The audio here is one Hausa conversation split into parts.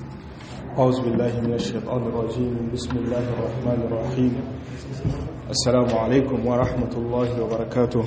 أعوذ بالله من الشيطان الرجيم بسم الله الرحمن الرحيم السلام عليكم ورحمة الله وبركاته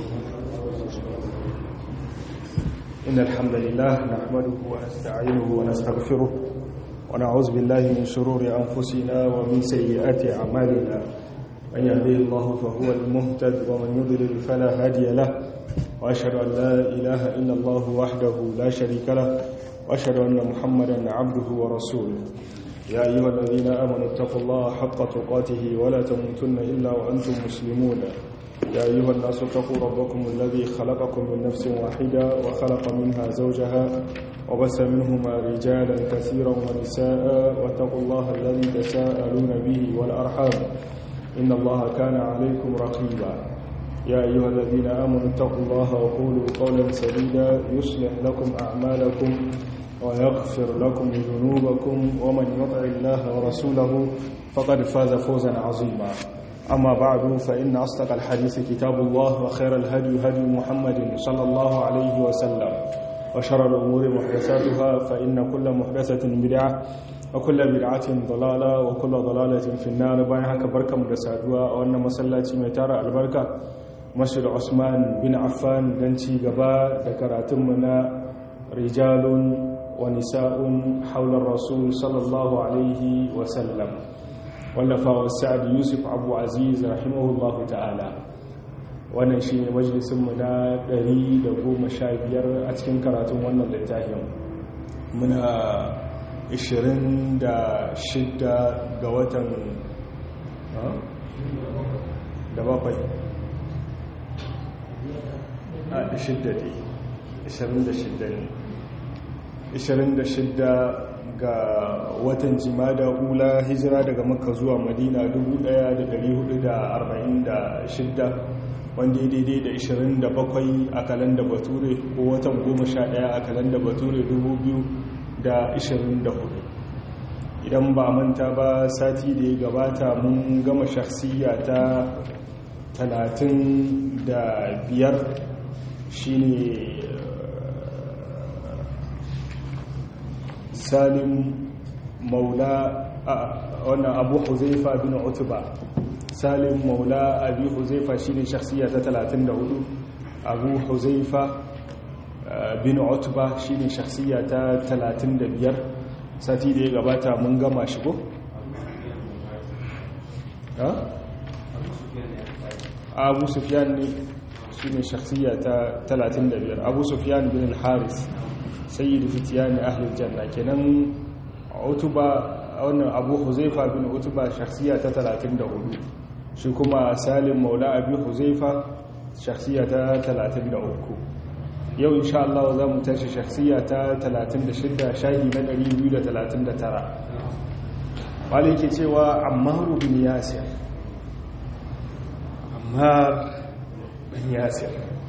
إن الحمد لله نحمده ونستعينه ونستغفره ونعوذ بالله من شرور أنفسنا ومن سيئات أعمالنا من يهديه الله فهو المهتد ومن يضلل فلا هادي له وأشهد أن لا إله إلا الله وحده لا شريك له وأشهد أن محمدا عبده ورسوله يا أيها الذين آمنوا اتقوا الله حق تقاته ولا تموتن إلا وأنتم مسلمون يا أيها الناس اتقوا ربكم الذي خلقكم من نفس واحدة وخلق منها زوجها وبث منهما رجالا كثيرا ونساء واتقوا الله الذي تساءلون به والأرحام إن الله كان عليكم رقيبا يا أيها الذين آمنوا اتقوا الله وقولوا قولا سديدا يصلح لكم أعمالكم ويغفر لكم ذنوبكم ومن يطع الله ورسوله فقد فاز فوزا عظيما أما بعد فإن أصدق الحديث كتاب الله وخير الهدي هدي محمد صلى الله عليه وسلم وشر الأمور محدثاتها فإن كل محدثة بدعة وكل بدعة ضلالة وكل ضلالة في النار باين هكا بركة مدسادوا وأن مسلاتي ميتارة البركة masjid Usman bin Affan dan ci gaba da karatunmu na rijalun wa nisa'un haular rasul sallallahu alaihi wasallam wallafa sa'ad yusuf abu aziz rahimahullahu ta'ala wannan shi ne majalisunmu na 115 a cikin karatun wannan littafin muna 26 ga watan da bakwai a shidda ne 26 ga watan jimada ula hijira daga makka zuwa madina 1446 wanda ya daidai da 27 a kalanda bature ko watan 11 a kalanda bature 2024 idan ba manta ba sati da ya gabata mun gama shakhsiya ta 35 shi ne salim maula wannan abu huzaifa bin utuba salim maula abu huzaifa shi ne shakhsiya ta 34 abu huzaifa bin utuba shi ne shakhsiya ta 35 sati da ya gabata mun gama shigo? abu sufyan ne shi ne shakhsiya ta 35 abu sufyan bin al-haris sayyidu fitiyani ahlul janna kenan utuba wannan abu huzaifa bin utuba shakhsiya ta 34 shi kuma salim maula abi huzaifa shakhsiya ta 33 yau insha Allah za mu tashi shakhsiya ta 36 shahi na 239 wale yake cewa ammaru bin yasir ammar bin yasir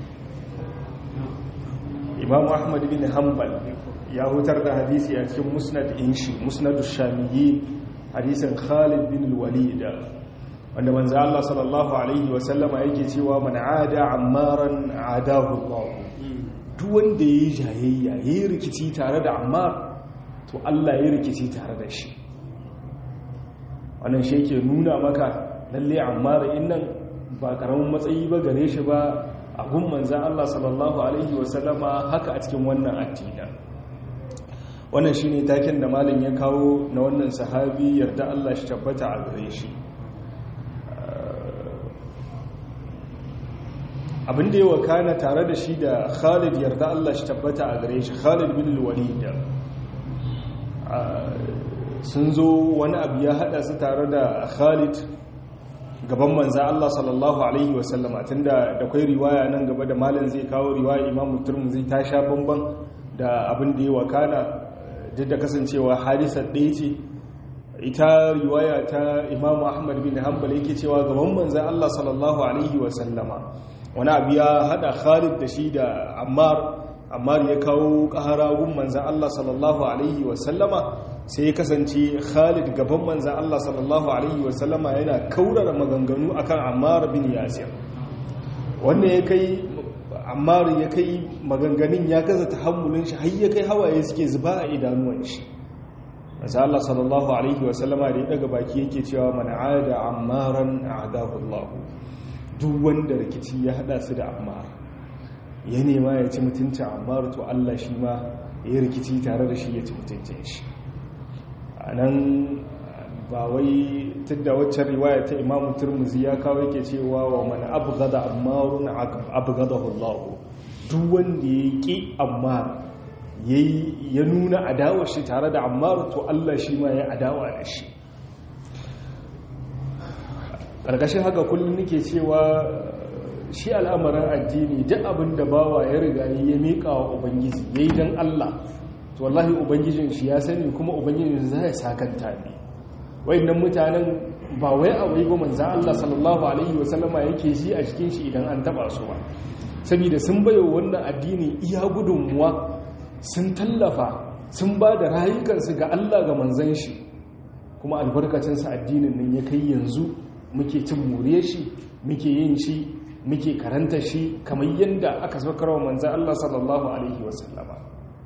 imam ahmad bin hanbal ya hutar da hadisi a cikin musnad inshi musnad shamiyyi hadisin khalid bin walid wanda manzo Allah sallallahu alaihi wa sallama yake cewa man ada ammaran adahu Allah duk wanda yayi jayayya yayi rikici tare da ammar to Allah yayi rikici tare da shi wannan shi yake nuna maka lalle ammar innan ba karamin matsayi ba gare shi ba a gun manzan Allah sallallahu Alaihi wasallama haka a cikin wannan addina wannan shi ne takin da malin ya kawo na wannan sahabi yarda Allah shi tabbata a gare shi abinda ya wakana tare da shi da khalid yarda Allah shi tabbata a gare shi khalid bin walid sun zo wani abu ya hada su tare da khalid gaban manza Allah sallallahu Alaihi wasallama tun da da kwai riwaya nan gaba da malin zai kawo riwaya imamu turmu zai ta sha bamban da abin da ya wakana duk da kasancewa hadisar ɗaya ce ita riwaya ta imamu ahmad bin hanbal yake cewa gaban manza Allah sallallahu Alaihi wasallama wani abu ya haɗa khalid da shi da ammar ammar ya kawo ƙaharagun manza Allah sallallahu Alaihi wasallama sai ya kasance khalid gaban manzan Allah sallallahu Alaihi wasallama yana kaurara maganganu akan ammar bin yasir wanda ya kai ammar ya kai maganganun ya gaza ta hammulin shi har ya kai hawaye suke zuba a idanuwan shi maza Allah sallallahu alaihi wasallama da ya daga baki yake cewa man ada ammaran a'dahu Allah duk wanda rikici ya hada su da ammar ya nema ya ci mutuncin ammar to Allah shi ma ya rikici tare da shi ya ci mutuncin shi anan ba wai tunda waccan riwaya ta Imam Tirmidhi ya kawo yake cewa wa man abghada ammarun abghadahu Allah duk wanda ya ki ammar ya nuna adawar shi tare da ammar to Allah shi ma ya adawa da shi ƙarƙashin haka kullum nake cewa shi al'amarin addini duk abin da bawa ya riga ya miƙa wa ubangiji ya yi don Allah to wallahi ubangijin shi ya sani kuma ubangijin za ya sakanta ne wayannan mutanen ba wai a wai ba manzan Allah sallallahu alaihi wasallama yake ji a cikin shi idan an taba su ba saboda sun bayo wannan addini iya gudunmuwa sun tallafa sun ba da rayukansu ga Allah ga manzan shi kuma albarkacinsa addinin nan ya kai yanzu muke cin more shi muke yin shi muke karanta shi kamar yadda aka saukar wa manzan Allah sallallahu alaihi wasallama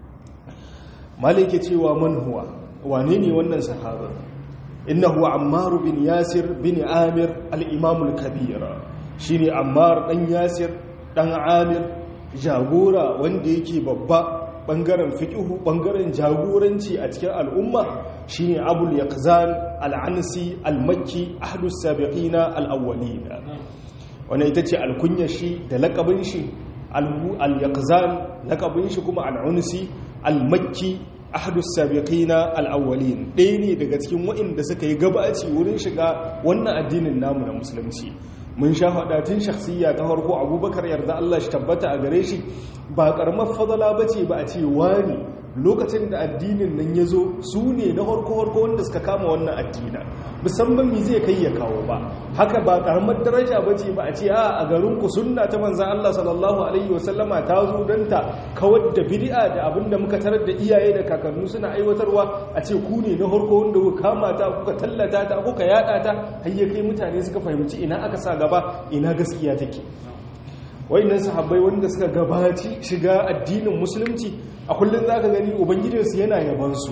malike cewa man huwa wane ne wannan sahaba innahu ammar bin yasir bin amir al-imam al-kabir shine ammar dan yasir dan amir jagora wanda yake babba bangaren fiƙihu bangaren jagoranci a cikin al'umma shine abul yaqzan al-ansi al-makki ahlus sabiqina al-awwalin wannan ita ce alkunyar shi da lakabin shi al-yaqzan lakabin shi kuma al-unsi al-makki ahlus sabiqina al-awwalin ɗaya ne daga cikin waɗanda suka yi gabaci wurin shiga wannan addinin namu na musulunci mun sha faɗatin shakhsiyya ta farko abubakar yarda Allah shi tabbata a gare shi ba ƙaramar fadala ba ce ba a ce wani lokacin da addinin nan ya zo su ne na harko-harko wanda suka kama wannan addina musamman mi zai kai ya kawo ba haka ba karamar daraja ba ce ba a ce a a garinku sunna ta manzan Allah sallallahu alaihi wasallama ta zo don ta kawar da bid'a da abinda muka tarar da iyaye da kakannu suna aiwatarwa a ce ku ne na harko wanda kuka kama ta kuka tallata ta kuka yada ta har ya kai mutane suka fahimci ina aka sa gaba ina gaskiya take wayannan sahabbai wanda suka gabaci shiga addinin musulunci a kullum za ka gani ubangijinsu yana yabansu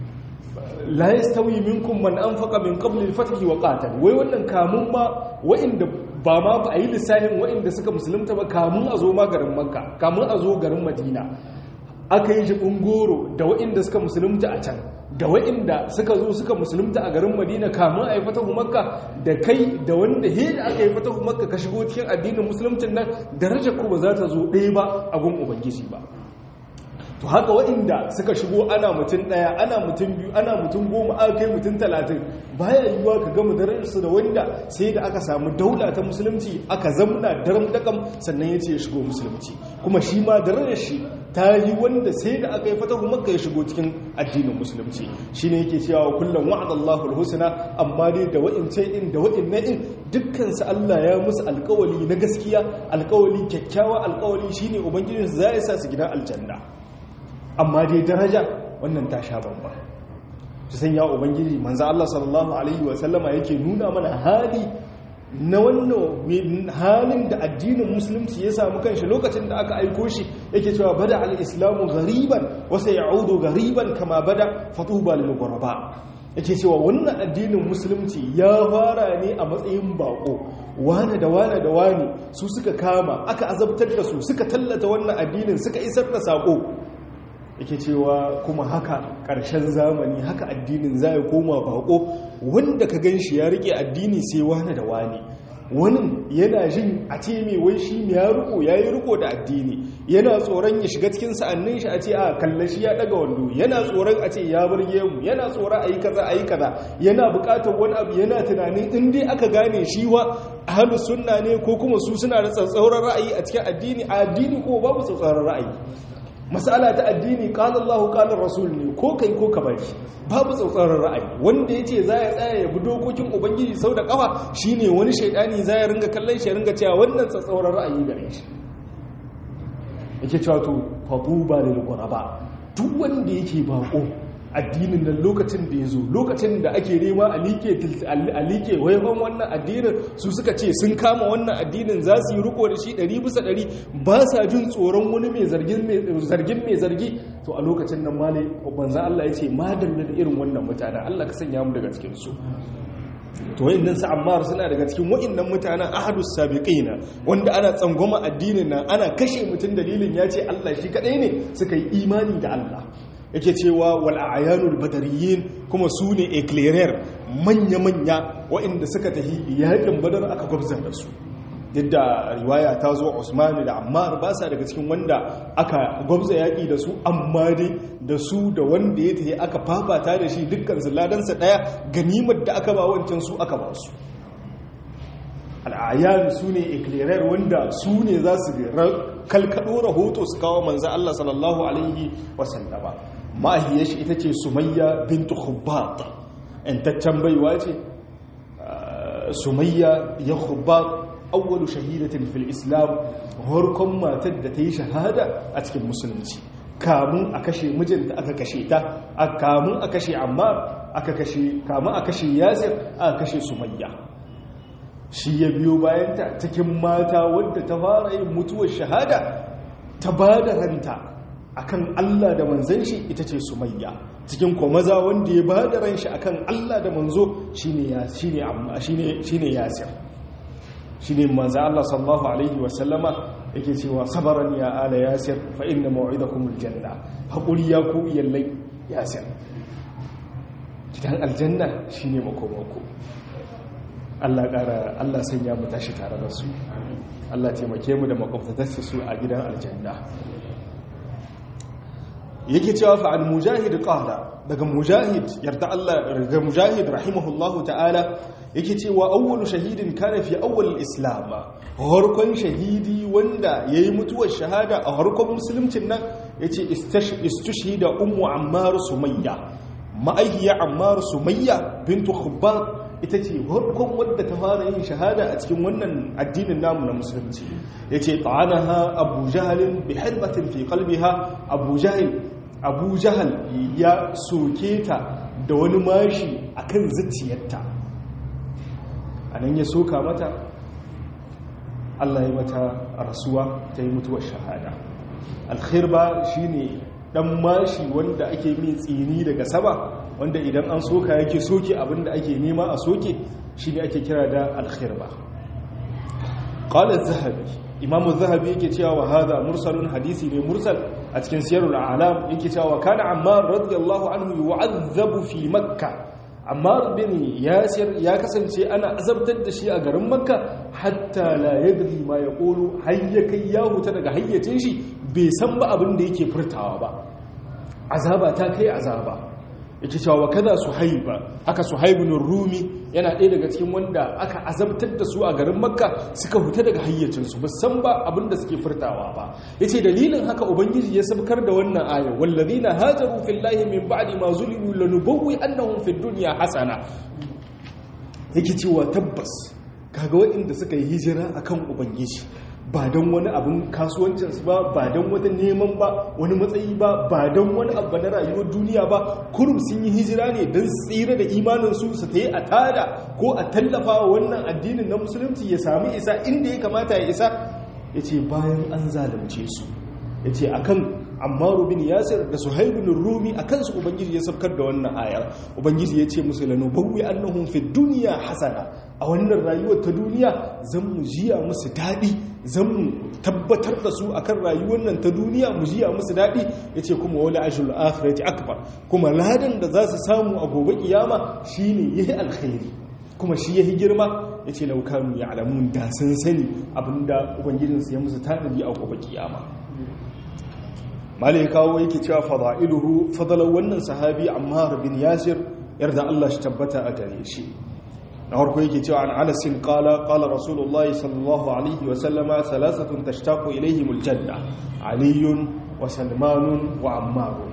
la yastawi minkum man anfaqa min qabli al-fath wa qatal wai wannan kamun ma wa'inda ba ma ba a yi lissafin wa'inda suka musulunta ba kamun a zo ma garin makka kamun a zo garin madina aka yi jibin goro da wa'inda suka musulunta a can da wa'inda suka zo suka musulunta a garin madina kamun a yi fatahu makka da kai da wanda he da aka yi fatahu makka ka shigo cikin addinin musulunci nan darajar ku ba za ta zo ɗaya ba a gun ubangiji ba to haka waɗanda suka shigo ana mutum ɗaya ana mutum biyu ana mutum goma aka kai mutum talatin baya yiwuwa ka gama dararsu da wanda sai da aka samu daula ta musulunci aka zamna daram dakam sannan ya ce ya shigo musulunci kuma shi ma darar shi ta yi wanda sai da aka yi fatahu makka ya shigo cikin addinin musulunci shi ne yake cewa kullum wa'adallahu alhusna amma dai da wa'ince in da wa'inna in dukkansu Allah ya musu alkawali na gaskiya alkawali kyakkyawa alkawali shine ubangijinsu za ya sa su gidan aljanna amma dai daraja wannan ta sha bamba su san ya ubangiji manzo Allah sallallahu alaihi wa sallama yake nuna mana hali na wannan halin da addinin musulunci ya samu kanshi lokacin da aka aiko shi yake cewa bada al-islamu ghariban wa sayaudu ghariban kama bada fatuba lil ghuraba yake cewa wannan addinin musulunci ya fara ne a matsayin bako wane da wane da wane su suka kama aka azabtar da su suka tallata wannan addinin suka isar da sako yake cewa kuma haka ƙarshen zamani haka addinin za ya koma bako wanda ka gan shi ya rike addini sai wani da wani wani yana jin a ce mai wai shi ya riko ya yi riko da addini yana tsoron ya shiga cikin sa'annin shi a ce a kalla shi ya daga wando yana tsoron a ce ya burge mu yana tsoron a yi kaza a yi kaza yana bukatar wani abu yana tunanin in dai aka gane shi wa ahalu sunna ne ko kuma su suna da tsatsauran ra'ayi a cikin addini a addini ko babu tsatsauran ra'ayi masala ta addini qala Allahu qala Rasul ne ko kai ko ka bari babu tsautsarar ra'ayi wanda yace za ya tsaya ya bi dokokin ubangiji sau da kafa shine wani shaidani za ya ringa kallon shi ya ringa cewa wannan tsatsauran ra'ayi gare shi yake cewa to fatuba lil quraba duk wanda yake bako addinin nan lokacin da ya zo lokacin da ake nema a like waifan wannan addinin su suka ce sun kama wannan addinin za su yi riko da shi ɗari bisa ɗari ba sa jin tsoron wani mai zargin mai zargi to a lokacin nan male banza Allah ya ce madalla da irin wannan mutanen Allah ka sanya mu daga cikin su to wayannan su ammar suna daga cikin wayannan mutanen ahadus sabiqina wanda ana tsangwama addinin nan ana kashe mutum dalilin ya ce Allah shi kadai ne suka yi imani da Allah yake cewa wal ayanul badariyin kuma su ne eclairer manya-manya waɗanda suka tafi yakin badar aka gwabza da su yadda riwaya ta zo Usman da Ammar ba sa daga cikin wanda aka gwabza yaƙi da su amma dai da su da wanda ya tafi aka fafata da shi dukkan su ladansa daya ganimar da aka ba wancan su aka ba su al'ayan su ne eclairer wanda su ne za su kalkado rahoto su kawo manzo Allah sallallahu alaihi wasallama ma'ahiyar shi ita ce sumayya bintu khubbat intaccen baiwa ce sumayya ya khubbat awwalu shahidatin fil islam harkon matar da ta yi shahada a cikin musulunci kamun a kashe mijinta aka kashe ta kamun a kashe ammar aka kashe kamun a kashe yasir aka kashe sumayya shi ya biyo bayanta cikin mata wadda ta fara yin mutuwar shahada ta ba da ranta akan Allah da manzan shi ita ce sumayya cikin maza wanda ya ba da ran shi akan Allah da manzo shine shine shine yasir shine manzo Allah sallallahu alaihi wasallama yake cewa sabaran ya ala yasir fa inna maw'idakumul janna hakuri ya ku iyallai yasir gidan aljanna shine makomako Allah ƙara Allah sanya mu tashi tare da su Allah taimake mu da makwabtatarsa su a gidan aljanna yake cewa fa al mujahid qala daga mujahid yarda Allah daga mujahid rahimahullahu ta'ala yake cewa awwalu shahidin kana fi awwal islam harkon shahidi wanda yayi mutuwar shahada a harkon musuluncin nan yace istushhida ummu ammar sumayya ma'ayya ammar sumayya bintu khubbab ita ce harkon wadda ta fara yin shahada a cikin wannan addinin namu na musulunci yace ta'anaha abu jahalin bi halbatin fi qalbiha abu jahil abu jahal ya soke ta da wani mashi akan zuciyarta anan ya soka mata Allah ya mata rasuwa ta yi mutuwar shahada alkhirba shine dan mashi wanda ake min tsini daga sama wanda idan an soka yake soke abinda ake nema a soke shine ake kira da alkhirba qala az-zahabi imam az-zahabi yake cewa wa hadha mursalun hadisi ne mursal a cikin siyarul a'lam yake cewa kana ammar radiyallahu anhu yu'azzabu fi makkah ammar bin yasir ya kasance ana azabtar da shi a garin makka hatta la yadri ma yaqulu hayyakai ya huta daga hayyacin shi bai san ba abin da yake furtawa ba azaba ta kai azaba yake cewa kaza suhaiba haka suhaibun rumi yana ɗaya daga cikin wanda aka azabtar da su a garin makka suka huta daga hayyacinsu ba san ba abin da suke furtawa ba yace dalilin haka ubangiji ya sabkar da wannan aya wallazina hajaru fillahi min ba'di ma zulimu lanubawwi annahum fid dunya hasana yake cewa tabbas kaga waɗanda suka yi hijira akan ubangiji ba don wani abin kasuwancinsu ba ba don wata neman ba wani matsayi ba ba don wani abu na rayuwar duniya ba kurum sun yi hijira ne don tsira da imaninsu su ta yi a tada ko a tallafa wa wannan addinin na musulunci ya sami isa inda ya kamata ya isa ya ce bayan an zalunce su ya ce akan ammaru bin yasir da suhaibun rumi a kansu ubangiji ya sabkar da wannan ayar ubangiji ya ce musu lanu bawwi annahum fi duniya hasana a wannan rayuwar ta duniya zan mu jiya musu daɗi zan mu tabbatar da su akan rayuwar nan ta duniya mu jiya musu daɗi ya ce kuma wani ashirul akhirati akbar kuma ladan da za su samu a gobe kiyama shine yahi alkhairi kuma shi yahi girma ya ce laukanu ya alamun da sun sani abinda ubangijinsu ya musu tanadi a gobe kiyama malai kawo yake cewa fada'iluhu fadalar wannan sahabi ammar bin yasir yarda Allah shi tabbata a gare shi na harko yake cewa an anasin kala kala rasulullah sallallahu alaihi wa sallama salasatun tashtaqu ilaihimul janna aliyun wa salmanun wa ammarun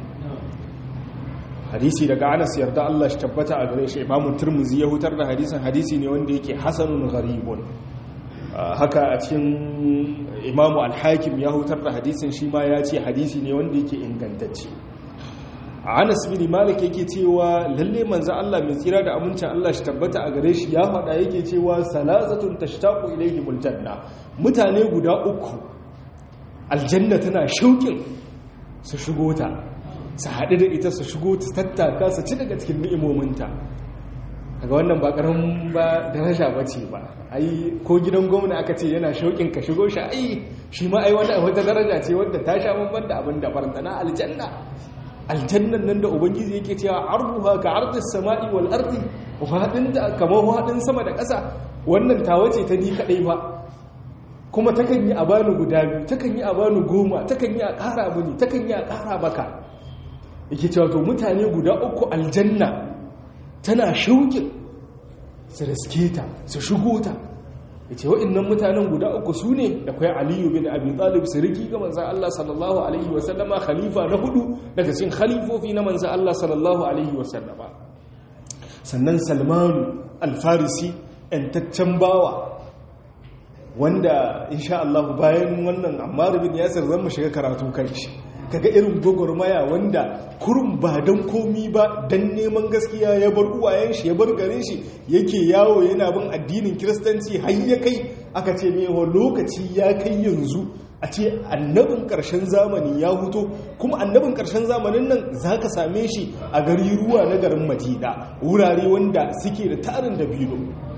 hadisi daga anas yarda Allah shi tabbata a gare shi imamu turmuzi ya hutar da hadisin hadisi ne wanda yake hasanun gharibun haka a cikin imamu alhakim ya hutar da hadisin shi ma ya ce hadisi ne wanda yake ingantacce Anas bin Malik yake cewa lalle manzo Allah mai tsira da amincin Allah shi tabbata a gare shi ya faɗa yake cewa salasatun tashtaqu ilayhimul janna mutane guda uku aljanna tana shauƙin su shigo ta su haɗu da ita su shigo ta tattaka su ci daga cikin ni'imominta daga wannan ba ƙaramin ba daraja ba ce ba ai ko gidan gwamna aka ce yana shauƙin ka shigo shi ai shi ma ai wata daraja ce wadda ta sha bamban da abin da farantana aljanna aljannan nan da ubangiji yake cewa arduha ka ardis sama'i wal ardi fadin da kamar fadin sama da ƙasa wannan tawa ce ta ni kadai ba kuma takan yi a bani guda biyu takan yi a bani goma takan yi a ƙara mini takan yi a ƙara baka yake cewa to mutane guda uku aljanna tana shauƙin su riske ta su shigo ta ya ce waɗannan mutanen guda uku su ne da kwaya aliyu bin abi talib siriki ga manzan Allah sallallahu alaihi wasallama khalifa na hudu daga cikin khalifofi na manzan Allah sallallahu alaihi wasallama sannan salmanu alfarisi ‘yantaccen bawa wanda insha Allah bayan wannan ammar bin yasir zan mu shiga karatu kan shi kaga irin gwagwarmaya wanda kurum ba don komi ba don neman gaskiya ya bar uwayen shi ya bar garin shi yake yawo yana bin addinin kiristanci har ya kai aka ce mewa lokaci ya kai yanzu a ce annabin ƙarshen zamani ya huto kuma annabin ƙarshen zamanin nan za ka same shi a gari ruwa na garin madina wurare wanda suke da tarin da bilo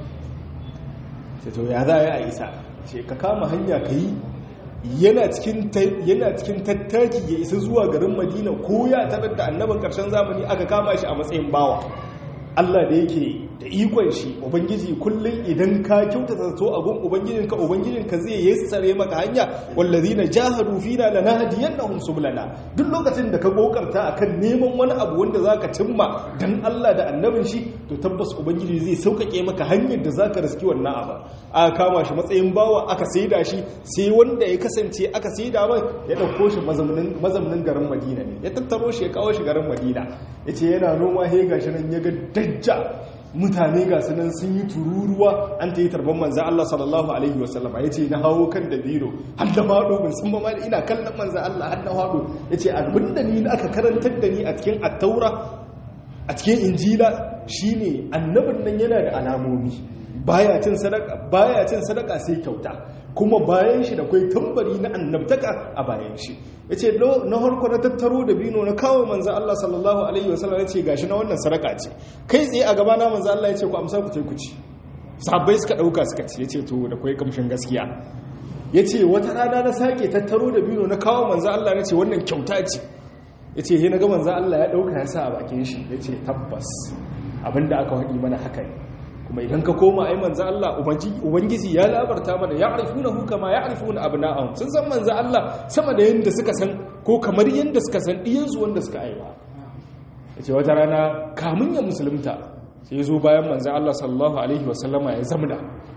to ya za a isa ce ka kama hanya ka yi yana cikin tattaki ya isa zuwa garin madina ko ya tarar da annabin karshen zamani aka kama shi a matsayin bawa Allah da yake da ikon shi ubangiji kullum idan ka kyautata zato a gun ubangijinka ubangijinka zai yassare maka hanya wallazina jahadu fina lanahdiyannahum sublana duk lokacin da ka kokarta akan neman wani abu wanda zaka cimma dan Allah da annabin shi to tabbas ubangiji zai sauƙaƙe maka hanyar da zaka riski wannan abu aka kama shi matsayin bawa aka saida shi sai wanda ya kasance aka saida mai ya dauko shi mazaunin garin Madina ne ya tattaro shi ya kawo shi garin Madina yace yana noma he gashi nan ya ga dajja mutane ga sunan sun yi tururuwa an ta yi tarban manzan Allah sallallahu Alaihi wasallam ya ce na hawo kan da biro har da faɗo ban san ba ina kallon manzan Allah har da faɗo ya ce abinda ni aka karantar da ni a cikin attaura a cikin injila shine annabin nan yana da alamomi baya cin sadaka baya cin sadaka sai kyauta kuma bayan shi da kai tambari na annabtaka a bayan shi yace na harko na tattaro da bino na kawo manzo Allah sallallahu alaihi wasallam yace gashi na wannan sadaka ce kai tsaye a gaba na manzo Allah yace ku amsa ku ku ci sahabbai suka dauka suka ci yace to da kai kamshin gaskiya yace wata rana na sake tattaro da bino na kawo manzo Allah nace wannan kyauta ce yace he na ga manzo Allah ya dauka ya sa a bakin shi yace tabbas abinda aka haɗi mana haka ne kuma idan ka koma ai manzo Allah ubangiji ya labarta mana ya arifuna hu kama ya arifuna abna'ahum sun san manzo Allah sama da yanda suka san ko kamar yanda suka san diyan su wanda suka aiwa yace wata rana kamun ya musulunta sai ya zo bayan manzo Allah sallallahu alaihi wasallama ya zamna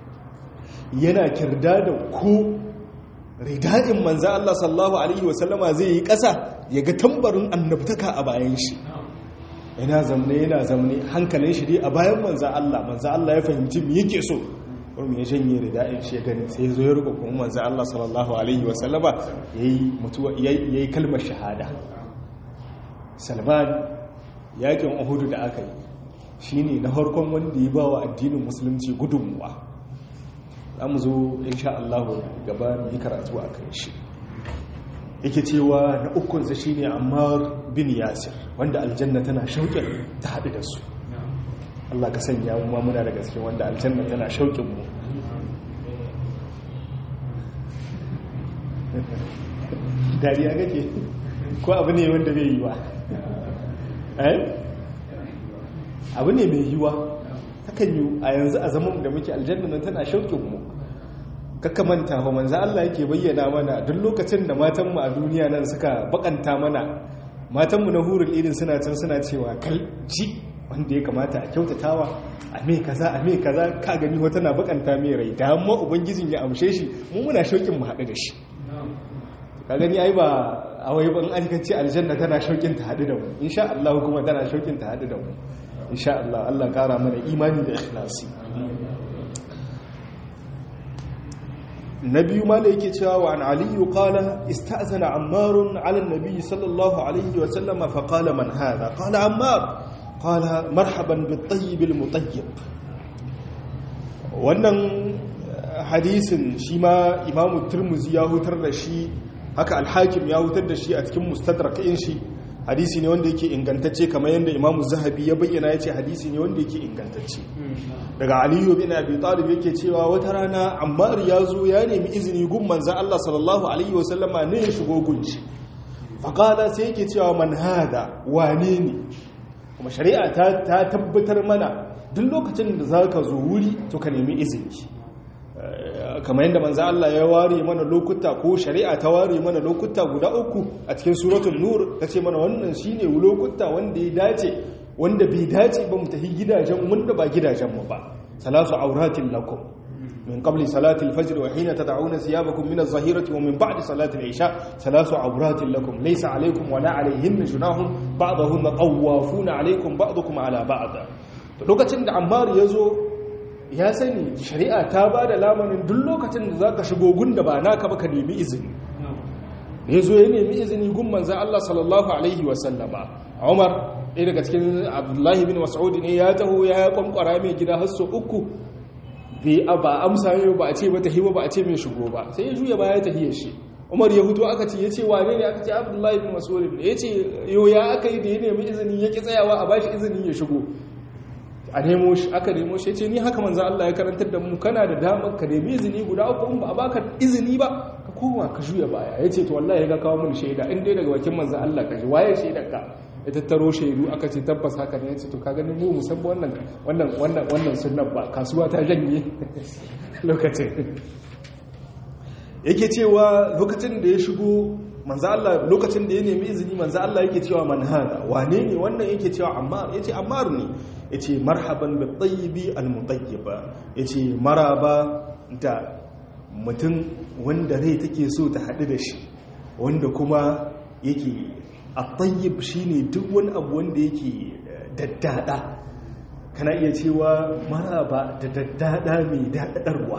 yana kirda da ko rida'in manzo Allah sallallahu alaihi wasallama zai yi kasa ya ga tambarin annabtaka a bayan shi yana zamne yana zamne hankalin shi dai a bayan manza Allah manza Allah ya fahimci me yake so kuma ya janye rida'in shi ya gani sai zo ya rubuta kuma manza Allah sallallahu alaihi wa sallama yayi mutuwa yayi kalmar shahada Salman yakin Uhud da aka yi shine na farkon wanda ya bawa addinin musulunci gudunmuwa zamu zo insha Allah gaba mu yi karatu akan shi yake cewa na ukunsa shi ne ammar bin yasir wanda aljanna tana shauƙin ta haɗu da su Allah ka sanya mu muna da gaske wanda aljanna tana shauƙin mu dariya kake ko abu ne wanda bai yi wa eh abu ne mai yiwa hakan yi a yanzu a zaman da muke aljanna nan tana shauƙin mu kaka manta ba manzo Allah yake bayyana mana duk lokacin da matanmu a duniya nan suka bakanta mana matanmu na hurul irin suna can suna cewa kalci wanda ya kamata a kyautatawa a me kaza a me kaza ka gani wata na bakanta mai rai da amma ubangijin ya amshe shi mu muna shaukin mu haɗu da shi ka gani ai ba a wai ban an kace aljanna tana shaukin ta haɗu da mu insha Allah kuma tana shaukin ta haɗu da mu insha Allah Allah kara mana imani da ikhlasi na biyu ma da yake cewa wa an aliyu qala ista'zana ammarun ala nabi sallallahu alaihi wa sallama fa qala man hadha qala ammar qala marhaban bit tayyib al mutayyib wannan hadisin shi ma imamu turmuzi ya hutar da shi haka alhakim ya hutar da shi a cikin mustadrakin shi hadisi ne wanda yake ingantacce kamar yadda imamu zahabi ya bayyana ya ce hadisi ne wanda yake ingantacce daga aliyu bin abi talib yake cewa wata rana ammar ya zo ya nemi izini gun manzan allah sallallahu alaihi wasallama ne ya shigo gunci faƙala sai yake cewa man hada wane ne kuma shari'a ta tabbatar mana duk lokacin da za ka zo wuri to ka nemi izini kamar yadda manzo Allah ya ware mana lokuta ko shari'a ta ware mana lokuta guda uku a cikin suratul nur tace mana wannan shine lokuta wanda ya dace wanda bai dace ba mu tafi gidajen wanda ba gidajen mu ba salasu auratin lakum min qabli salati al-fajr wa hina tad'una thiyabakum min az-zahirati wa min ba'di salati al-isha salasu auratin lakum laysa alaykum wa la alayhin junahun ba'dahunna tawafuna alaykum ba'dukum ala ba'd lokacin da Ammar yazo ya sani shari'a ta ba da lamarin duk lokacin da za ka shigo gun da ba naka ba ka nemi izini ya zo ya nemi izini gun manzan Allah sallallahu Alaihi wasallama umar ɗaya daga cikin abdullahi bin mas'udi ne ya taho ya kwankwara mai gida hasso uku ba amsa yau ba a ce mata hiwa ba a ce mai shigo ba sai ya juya baya ta hiyar shi umar ya hutu aka ce ya ce wane ne aka ce abdullahi bin mas'udi ne ya ce yau ya aka yi da ya nemi izini ya ki tsayawa a bashi izini ya shigo a nemo shi aka nemo shi ce ni haka manzo Allah ya karantar da mu kana da damar ka nemi izini guda uku in ba a baka izini ba ka koma ka juya baya yace to wallahi ga kawo mun shaida in dai daga bakin manzo Allah ka ji waye shaidar ka ya tattaro shaidu aka ce tabbas haka ne yace to ka gani mu musamman wannan wannan wannan wannan sunnan ba kasuwa ta janye lokacin yake cewa lokacin da ya shigo manzo Allah lokacin da ya nemi izini manzo Allah yake cewa man hada wane ne wannan yake cewa Ammar yace Ammar ne yace marhaban bi tayyibi al mutayyiba yace maraba da mutum wanda rai take so ta hadu da shi wanda kuma yake at-tayyib shine duk wani abu wanda yake daddada kana iya cewa maraba da daddada mai dadadarwa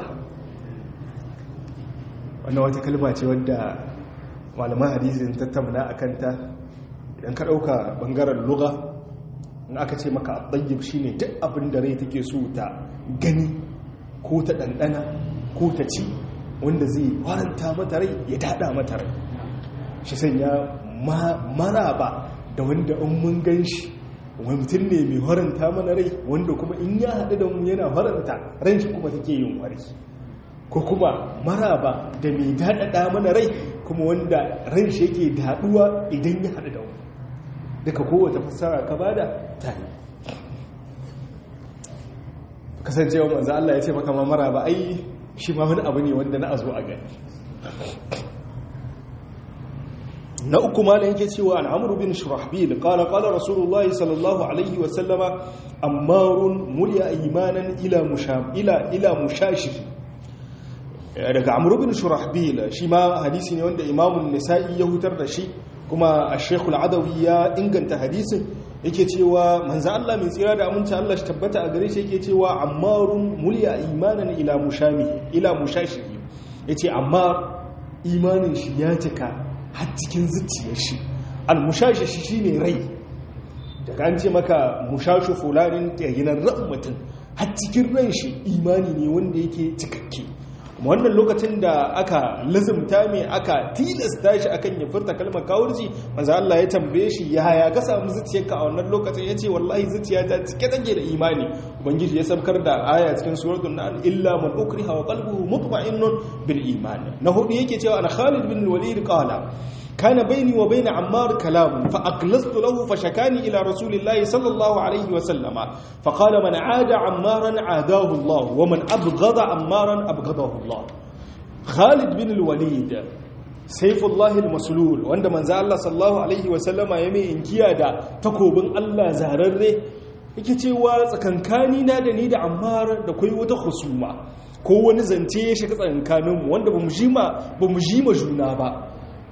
wannan wata kalma ce wadda malaman hadisin tattauna a kanta idan ka ɗauka ɓangaren luga in aka ce maka ɗayyib shi ne duk abin da rai take so ta gani ko ta ɗanɗana ko ta ci wanda zai waranta mata rai ya daɗa mata rai shi sanya maraba da wanda in mun gan shi wani mutum ne mai haranta mana rai wanda kuma in ya haɗu da mu yana haranta ran shi kuma take yin wari ko kuma maraba da mai daɗaɗa mana rai kuma wanda ran shi yake daɗuwa idan ya haɗu da wani duka kowace fassara ka bada ta yi kasancewa manzo Allah ya ce maka ma maraba ai shi ma wani abu ne wanda na azo a gani na uku ma da yake cewa an amru bin shurahbil qala qala rasulullahi sallallahu alaihi wa sallama ammarun mulya imanan ila musham ila ila mushashi daga amru bin shurahbil shi ma hadisi ne wanda imamun nisa'i ya hutar da shi kuma ash-shaykh al-adawi ya inganta hadisin yake cewa manzo Allah mai tsira da aminci Allah shi tabbata a gare shi yake cewa ammarun mulya imanan ila mushami ila mushashi yace amma imanin shi ya cika har cikin zuciyar shi al-mushashi shine rai daga an ce maka mushashu fulanin yayinan ran mutum har cikin ran shi imani ne wanda yake cikakke wannan lokacin da aka lazumta mai aka tilasta shi akan ya furta kalmar kawurci manzo Allah ya tambaye shi yaya ka samu zuciyarka a wannan lokacin yace wallahi zuciyata cike take da imani ubangiji ya sabkar da aya cikin suratul nahl illa man ukriha wa qalbuhu mutma'innun bil iman na hudu yake cewa ana Khalid bin Walid qala كان بيني وبين عمار كلام فأقلصت له فشكاني إلى رسول الله صلى الله عليه وسلم فقال من عاد عمارا عاداه الله ومن أبغض عمارا أبغضه الله خالد بن الوليد سيف الله المسلول وعند من زال الله صلى الله عليه وسلم يمي إنكيا دا تكوبن الله زهرره yake cewa tsakankani na da ni da ammar da kai wata husuma ko wani zance ya shiga tsakankaninmu wanda ba mu jima juna ba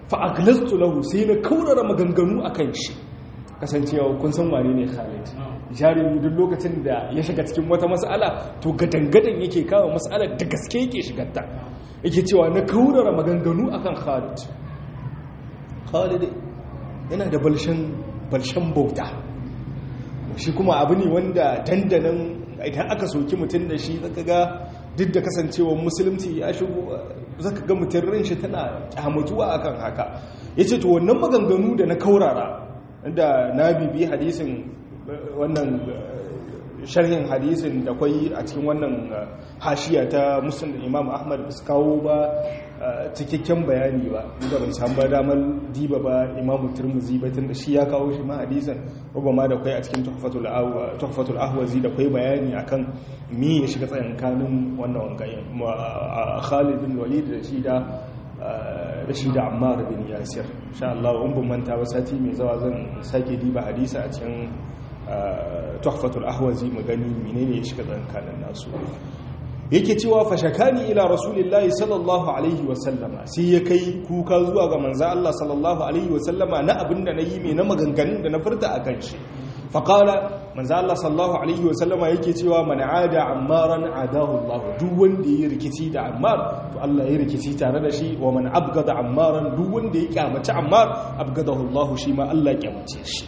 fa'aglastu lahu sai na kaurara maganganu a kan shi kasancewa kun san wane ne khalid jarumi duk lokacin da ya shiga cikin wata mas'ala to gadangadan yake kawo mas'alar da gaske yake shigarta yake cewa na kaurara maganganu akan Khalid Khalid yana da balshan balshan bauta shi kuma abu ne wanda dandanan idan aka soki mutum da shi zaka ga duk da kasancewar musulunci ya shigo zaka ga mutum ran shi tana kyamatuwa akan haka yace to wannan maganganu da na kaurara da na bibi hadisin wannan sharhin hadisin da kwai a cikin wannan hashiya ta muslim imam ahmad su kawo ba cikakken bayani ba inda ban samu ba damar diba ba imamu turmuzi ba tun da shi ya kawo shi ma hadisin ba ma da kwai a cikin tuhfatul ahwazi da kwai bayani akan mi ya shiga tsayankanin wannan wangayen khalid bin walid da shi da da shi da ammar bin yasir insha Allah in ban manta ba sati mai zawa zan sake diba hadisa a cikin tuhfatul ahwazi mu gani menene ya shiga tsayankanin nasu yake cewa fashakani ila rasulillahi sallallahu alaihi wasallama sai ya kai kuka zuwa ga manzo Allah sallallahu alaihi wasallama na abinda nayi mai na maganganun da na furta akan shi faqala manzo Allah sallallahu alaihi wasallama yake cewa man ada ammaran adahu Allah duk wanda ya rikici da ammar to Allah ya rikici tare da shi wa man abgada ammaran duk wanda ya kyamaci ammar abgadahu Allah shi ma Allah ya kyamace shi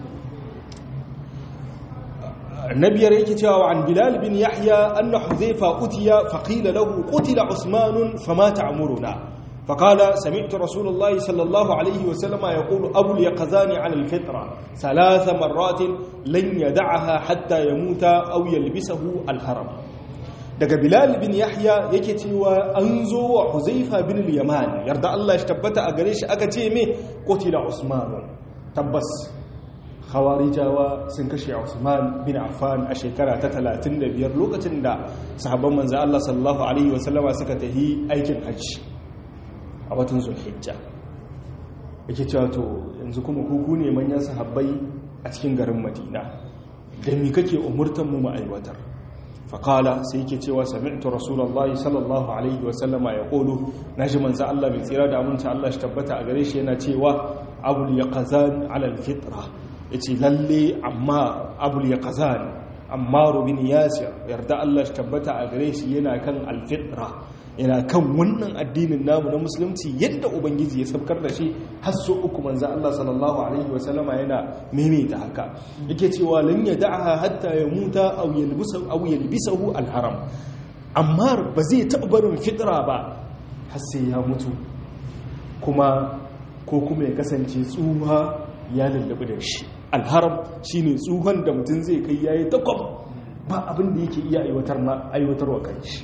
النبي ريك عن بلال بن يحيى أن حذيفة أتي فقيل له قتل عثمان فما تعمرنا فقال سمعت رسول الله صلى الله عليه وسلم يقول أبو اليقظان على الفطرة ثلاث مرات لن يدعها حتى يموت أو يلبسه الهرم daga bilal bin yahya yake cewa an zo wa huzaifa bin yaman yarda Allah shi tabbata a gare shi aka ce me qutila usman tabbas khawarijawa sun kashe Usman bin Affan a shekara ta 35 lokacin da sahabban manzo Allah sallallahu alaihi wasallama suka tahi aikin hajji a watan Zulhijja yake cewa to yanzu kuma kuku ne manyan sahabbai a cikin garin Madina da mi kake umurtan mu mu aiwatar faqala sai yake cewa sami'tu rasulullahi sallallahu alaihi wasallama yaqulu naji manzo Allah mai tsira da aminci Allah shi tabbata a gare shi yana cewa abul yaqazan ala al-fitra ya ce lalle amma abul ya kazan amma rubin yasir yarda Allah shi tabbata a gare shi yana kan alfitra yana kan wannan addinin namu na musulunci yadda ubangiji ya sabkar da shi har so uku manzo Allah sallallahu alaihi wa sallama yana maimaita haka yake cewa lan yad'aha hatta yamuta aw yalbisahu aw yalbisahu alharam amma ba zai taɓa barin fitra ba har sai ya mutu kuma ko kuma ya kasance tsuha ya lullabi da shi alharam shine tsuhon da mutum zai kai yayi takwam ba abin da yake iya aiwatar wa kanshi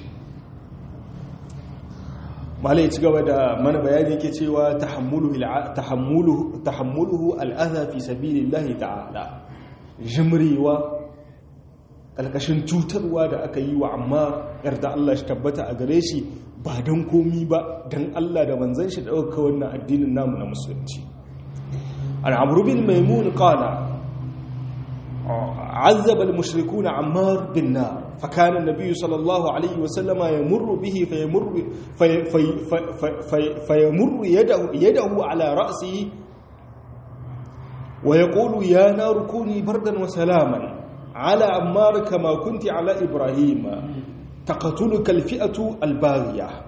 malai ci gaba da mana bayani yake cewa tahammuluhu al'adha fi sabilillahi ta'ala jimrewa kalkashin cutarwa da aka yi wa amma yarda Allah shi tabbata a gare shi ba don komi ba don Allah da manzan shi ɗauka wannan addinin namu na musulunci عن عمرو بن ميمون قال عذب المشركون عمار بالنار فكان النبي صلى الله عليه وسلم يمر به فيمر في في في في فيمر يده يده على رأسه ويقول يا نار كوني بردا وسلاما على عمار كما كنت على إبراهيم تقتلك الفئة الباغية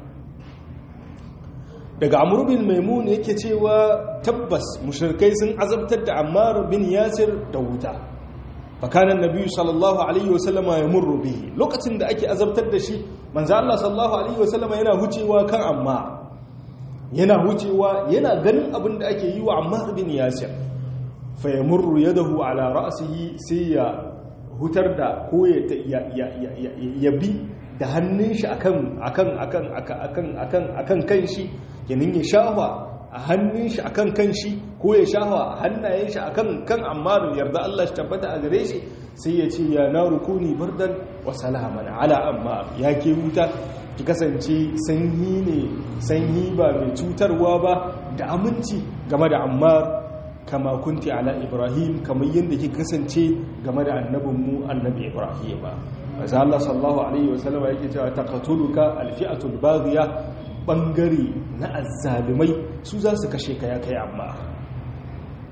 daga amur bin maimun yake cewa tabbas mushrikai sun azabtar da ammar bin yasir da wuta fakanan nabi sallallahu alaihi wasallama ya murru bihi lokacin da ake azabtar da shi manzo Allah sallallahu alaihi wasallama yana hucewa kan amma yana hucewa yana ganin abin da ake yi wa ammar bin yasir fa yamurru yadahu ala ra'sihi sai ya hutar da ko ya ya bi da hannun shi akan akan akan akan akan akan kan shi kenan ya shafa a hannun shi akan kan shi ko ya shafa a hannayen shi akan kan ammaru yarda Allah shi tabbata a gare shi sai ya ce ya na rukuni bardan wa salaman ala ammar ya ke wuta ki kasance sanyi ne sanyi ba mai cutarwa ba da aminci game da ammar kama kunti ala ibrahim kamar yadda ki kasance game da annabinmu annabi ibrahim ba maza Allah sallallahu alaihi wasallama yake cewa taqatuluka alfi'atul baghiya bangare na azzalumai su za su kashe ka ya kai amma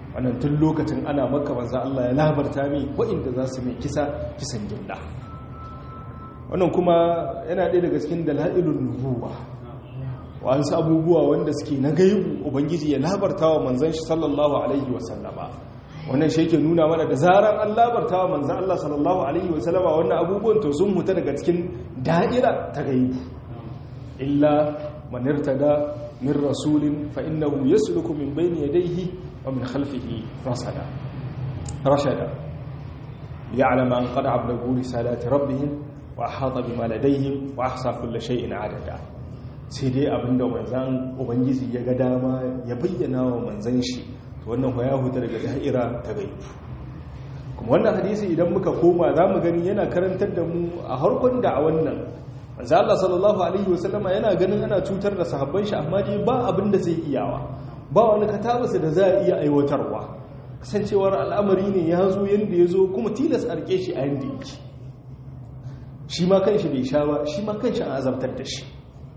wannan tun lokacin ana maka manzo Allah ya labarta mai waɗanda za su mai kisa kisan gilla wannan kuma yana ɗaya daga cikin dalailun nubuwa wasu abubuwa wanda suke na gaibu ubangiji ya labarta wa manzon shi sallallahu alaihi wasallama wannan shi yake nuna mana da zaran an labarta wa manzon Allah sallallahu alaihi wasallama wannan abubuwan to sun huta daga cikin da'ira ta gaibu illa man irtada min rasulin fa innahu yasluku min bayni yadayhi wa min khalfihi rasada rashada ya'lamu an qad ablagu risalati rabbihim wa ahata bima ladayhim wa ahsa kulli shay'in adada sai dai abinda manzan ubangiji ya ga dama ya bayyana wa manzan shi to wannan ya huta daga da'ira ta gaibu kuma wannan hadisi idan muka koma za mu gani yana karantar da mu a harkon da'awan nan manzo Allah sallallahu alaihi wasallama yana ganin ana cutar da sahabban shi amma dai ba abin da zai iyawa ba wani katabasa da za a iya aiwatarwa kasancewar al'amari ne ya zo yanda ya zo kuma tilas a rike shi a yanda yake shi ma kanshi bai sha ba shi ma kanshi an azabtar da shi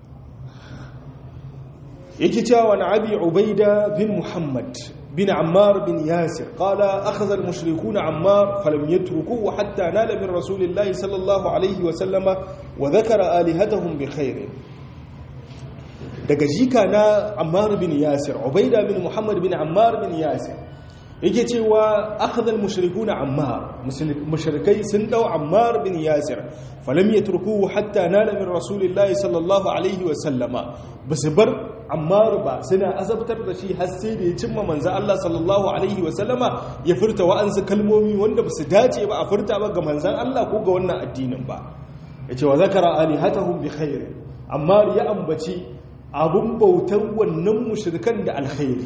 yake cewa wani abi ubaida bin muhammad bin ammar bin yasir qala akhadha al-mushrikuna ammar falam yatrukuhu hatta nala min rasulillahi sallallahu alaihi wa sallama wa dhakara alihatahum bi khair daga jika na ammar bin yasir ubaida bin muhammad bin ammar bin yasir yake cewa akhadha al-mushrikuna ammar mushrikai sun dau ammar bin yasir falam yatrukuhu hatta nala min rasulillahi sallallahu alaihi wa sallama basu bar ammar ba suna azabtar da shi har sai da ya cimma manzo Allah sallallahu alaihi wa sallama ya furta wa'ansu kalmomi wanda basu dace ba a furta ba ga manzon Allah ko ga wannan addinin ba yace wa zakara alihatahum bi khair ammar ya ambaci abun bautan wannan mushrikan da alkhairi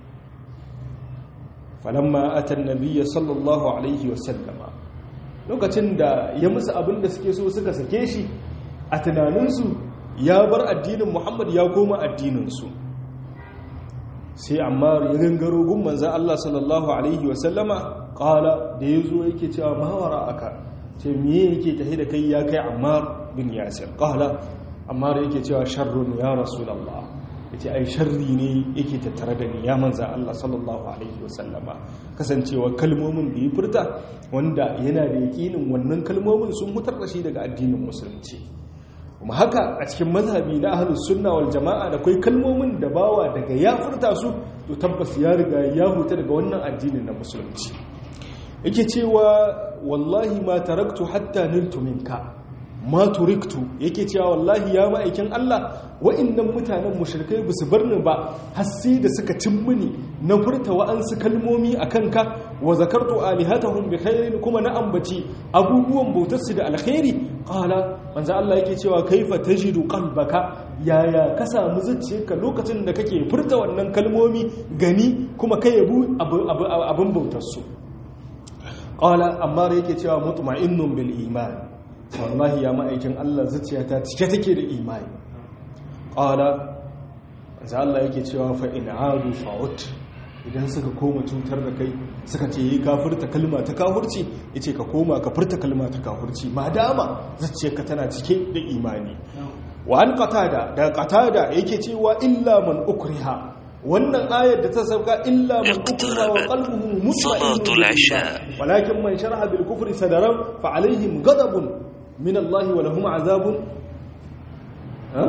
falamma atan nabiyya sallallahu alaihi wasallama lokacin da ya musu abin da suke so suka sake shi a tunaninsu ya bar addinin muhammad ya koma addininsu sai amma ya gangaro gun manzan allah sallallahu alaihi wasallama kala da ya zo yake cewa mawara aka ce miye yake tahi da kai ya kai ammar bin yasir kala ammar yake cewa sharrun ya rasulallah ya ce ai sharri ne yake tattare da ni ya manza Allah sallallahu alaihi wasallama kasancewa kalmomin da ya furta wanda yana da yakinin wannan kalmomin sun mutar da shi daga addinin musulunci kuma haka a cikin mazhabi na ahlus sunna wal jama'a da kai kalmomin da bawa daga ya furta su to tabbas ya riga ya huta daga wannan addinin na musulunci yake cewa wallahi ma taraktu hatta niltu minka ma turiktu yake cewa wallahi ya ma'aikin Allah wa'annan mutanen mushrikai ba su barni ba har sai da suka cin mini na furta wa'ansu kalmomi a kanka wa zakartu alihatahum bi khairin kuma na ambaci abubuwan bautar su da alkhairi qala manzo Allah yake cewa kaifa tajidu qalbaka yaya ka samu zuciyarka lokacin da kake furta wannan kalmomi gani kuma kai yabu abin bautar su qala amma yake cewa mutma'innun bil iman wallahi ya ma'aikin Allah zuciyata cike take da imani qala za Allah yake cewa fa in adu fa'ut idan suka koma cutar da kai suka ce yi kafirta kalma ta kafirci yace ka koma ka furta kalma ta kafirci madama zuciyarka tana cike da imani wa an qatada da qatada yake cewa illa man ukriha wannan ayar da ta sauka illa man ukriha wa qalbuhu mutma'innun walakin man sharaha bil kufri sadaran fa alaihim ghadabun من الله ولهم عذاب ها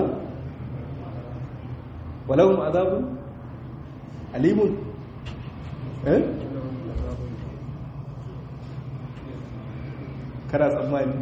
ولهم عذاب أليم ها kana tsammani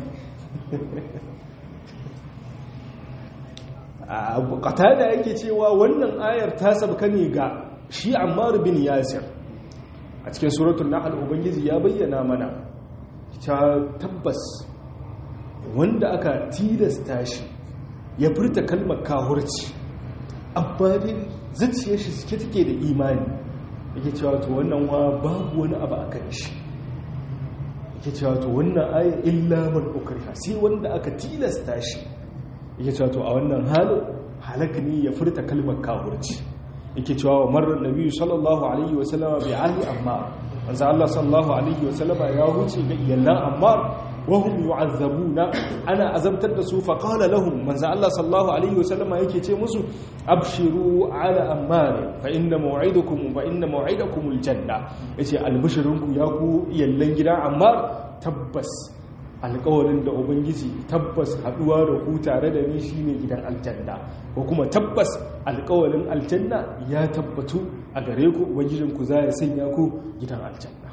a da yake cewa wannan ayar ta sabka ne ga shi ammar bin yasir a cikin suratul nahl ubangiji ya bayyana mana ta tabbas wanda aka tilasta shi ya furta kalmar kahurci amma dai zuciyar shi suke take da imani yake cewa to wannan wa babu wani abu a kan shi yake cewa to wannan ayar illa man ukriha sai wanda aka tilasta shi yake cewa to a wannan halin halaka ne ya furta kalmar kahurci yake cewa wa marar nabi sallallahu alaihi wasallama bi ali amma manzo Allah sallallahu alaihi wasallama ya huce ga iyalan ammar wahum yu'azzabuna ana azabtar da su fa qala lahum manzo Allah sallallahu alaihi wasallam yake ce musu abshiru ala ammar fa inna maw'idukum fa inna maw'idakum aljanna yace albishirinku ya ku yallan gida ammar tabbas alƙawarin da ubangiji tabbas haduwa da ku tare da ni shine gidan aljanna ko kuma tabbas alƙawarin aljanna ya tabbatu a gare ku ubangijinku za ya sanya ku gidan aljanna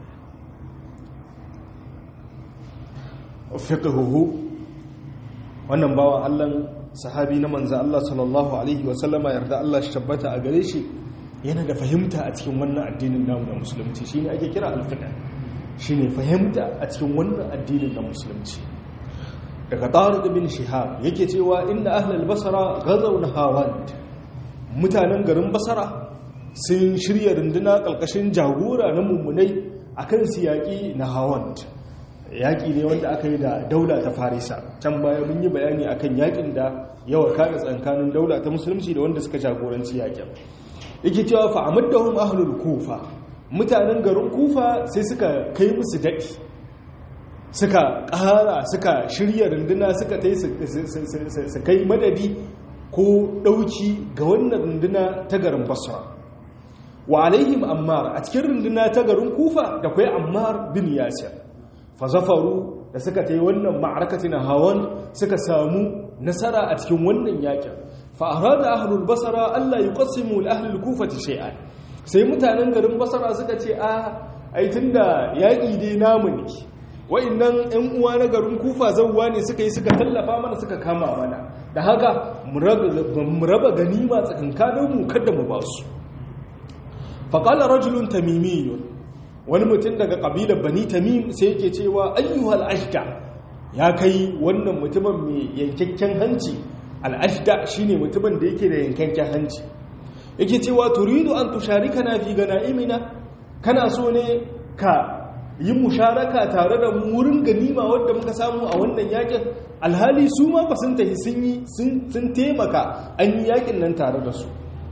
fiqhuhu wannan bawa Allah sahabi na manzo Allah sallallahu alaihi wa sallama yarda Allah shi tabbata a gare shi yana da fahimta a cikin wannan addinin namu na musulunci shine ake kira al-fiqh shine fahimta a cikin wannan addinin na musulunci daga Tariq bin Shihab yake cewa inna ahlul basra gazaw nahawand mutanen garin basara sun shirya runduna kalkashin jagora na mummunai akan siyaki na hawand yaƙi ne wanda aka yi da daula ta farisa can baya mun yi bayani akan yaƙin da yawa kare tsakanin daula ta musulunci da wanda suka jagoranci yaƙin yake cewa fa amaddahum ahlul kufa mutanen garin kufa sai suka kai musu daɗi suka ƙara suka shirya runduna suka tai su kai madadi ko ɗauki ga wannan runduna ta garin basra wa alaihim ammar a cikin runduna ta garin kufa da kwai ammar bin yasir fazafaru da suka ta yi wannan ma'arakati na hawan suka samu nasara a cikin wannan yakin fa'ara da ahlul basara Allah yi kwasimu ahlul kufati shay'an sai mutanen garin basara suka ce a aitin da yaƙi dai namu ne wa'annan 'yan uwa na garin kufa zauwa ne suka yi suka tallafa mana suka kama mana da haka mu raba ganima tsakankaninmu kada mu ba su faƙalar rajulun tamimiyun wani mutum daga ƙabilar bani tamim sai yake cewa ayyuhal ashda ya kai wannan mutumin mai yankakken hanci al'ashda shine mutumin da yake da yankakken hanci yake cewa turidu an tusharika na fi imina kana so ne ka yi musharaka tare da wurin ganima wadda muka samu a wannan yakin alhali su ma ba sun tafi sun yi sun taimaka an yi yakin nan tare da su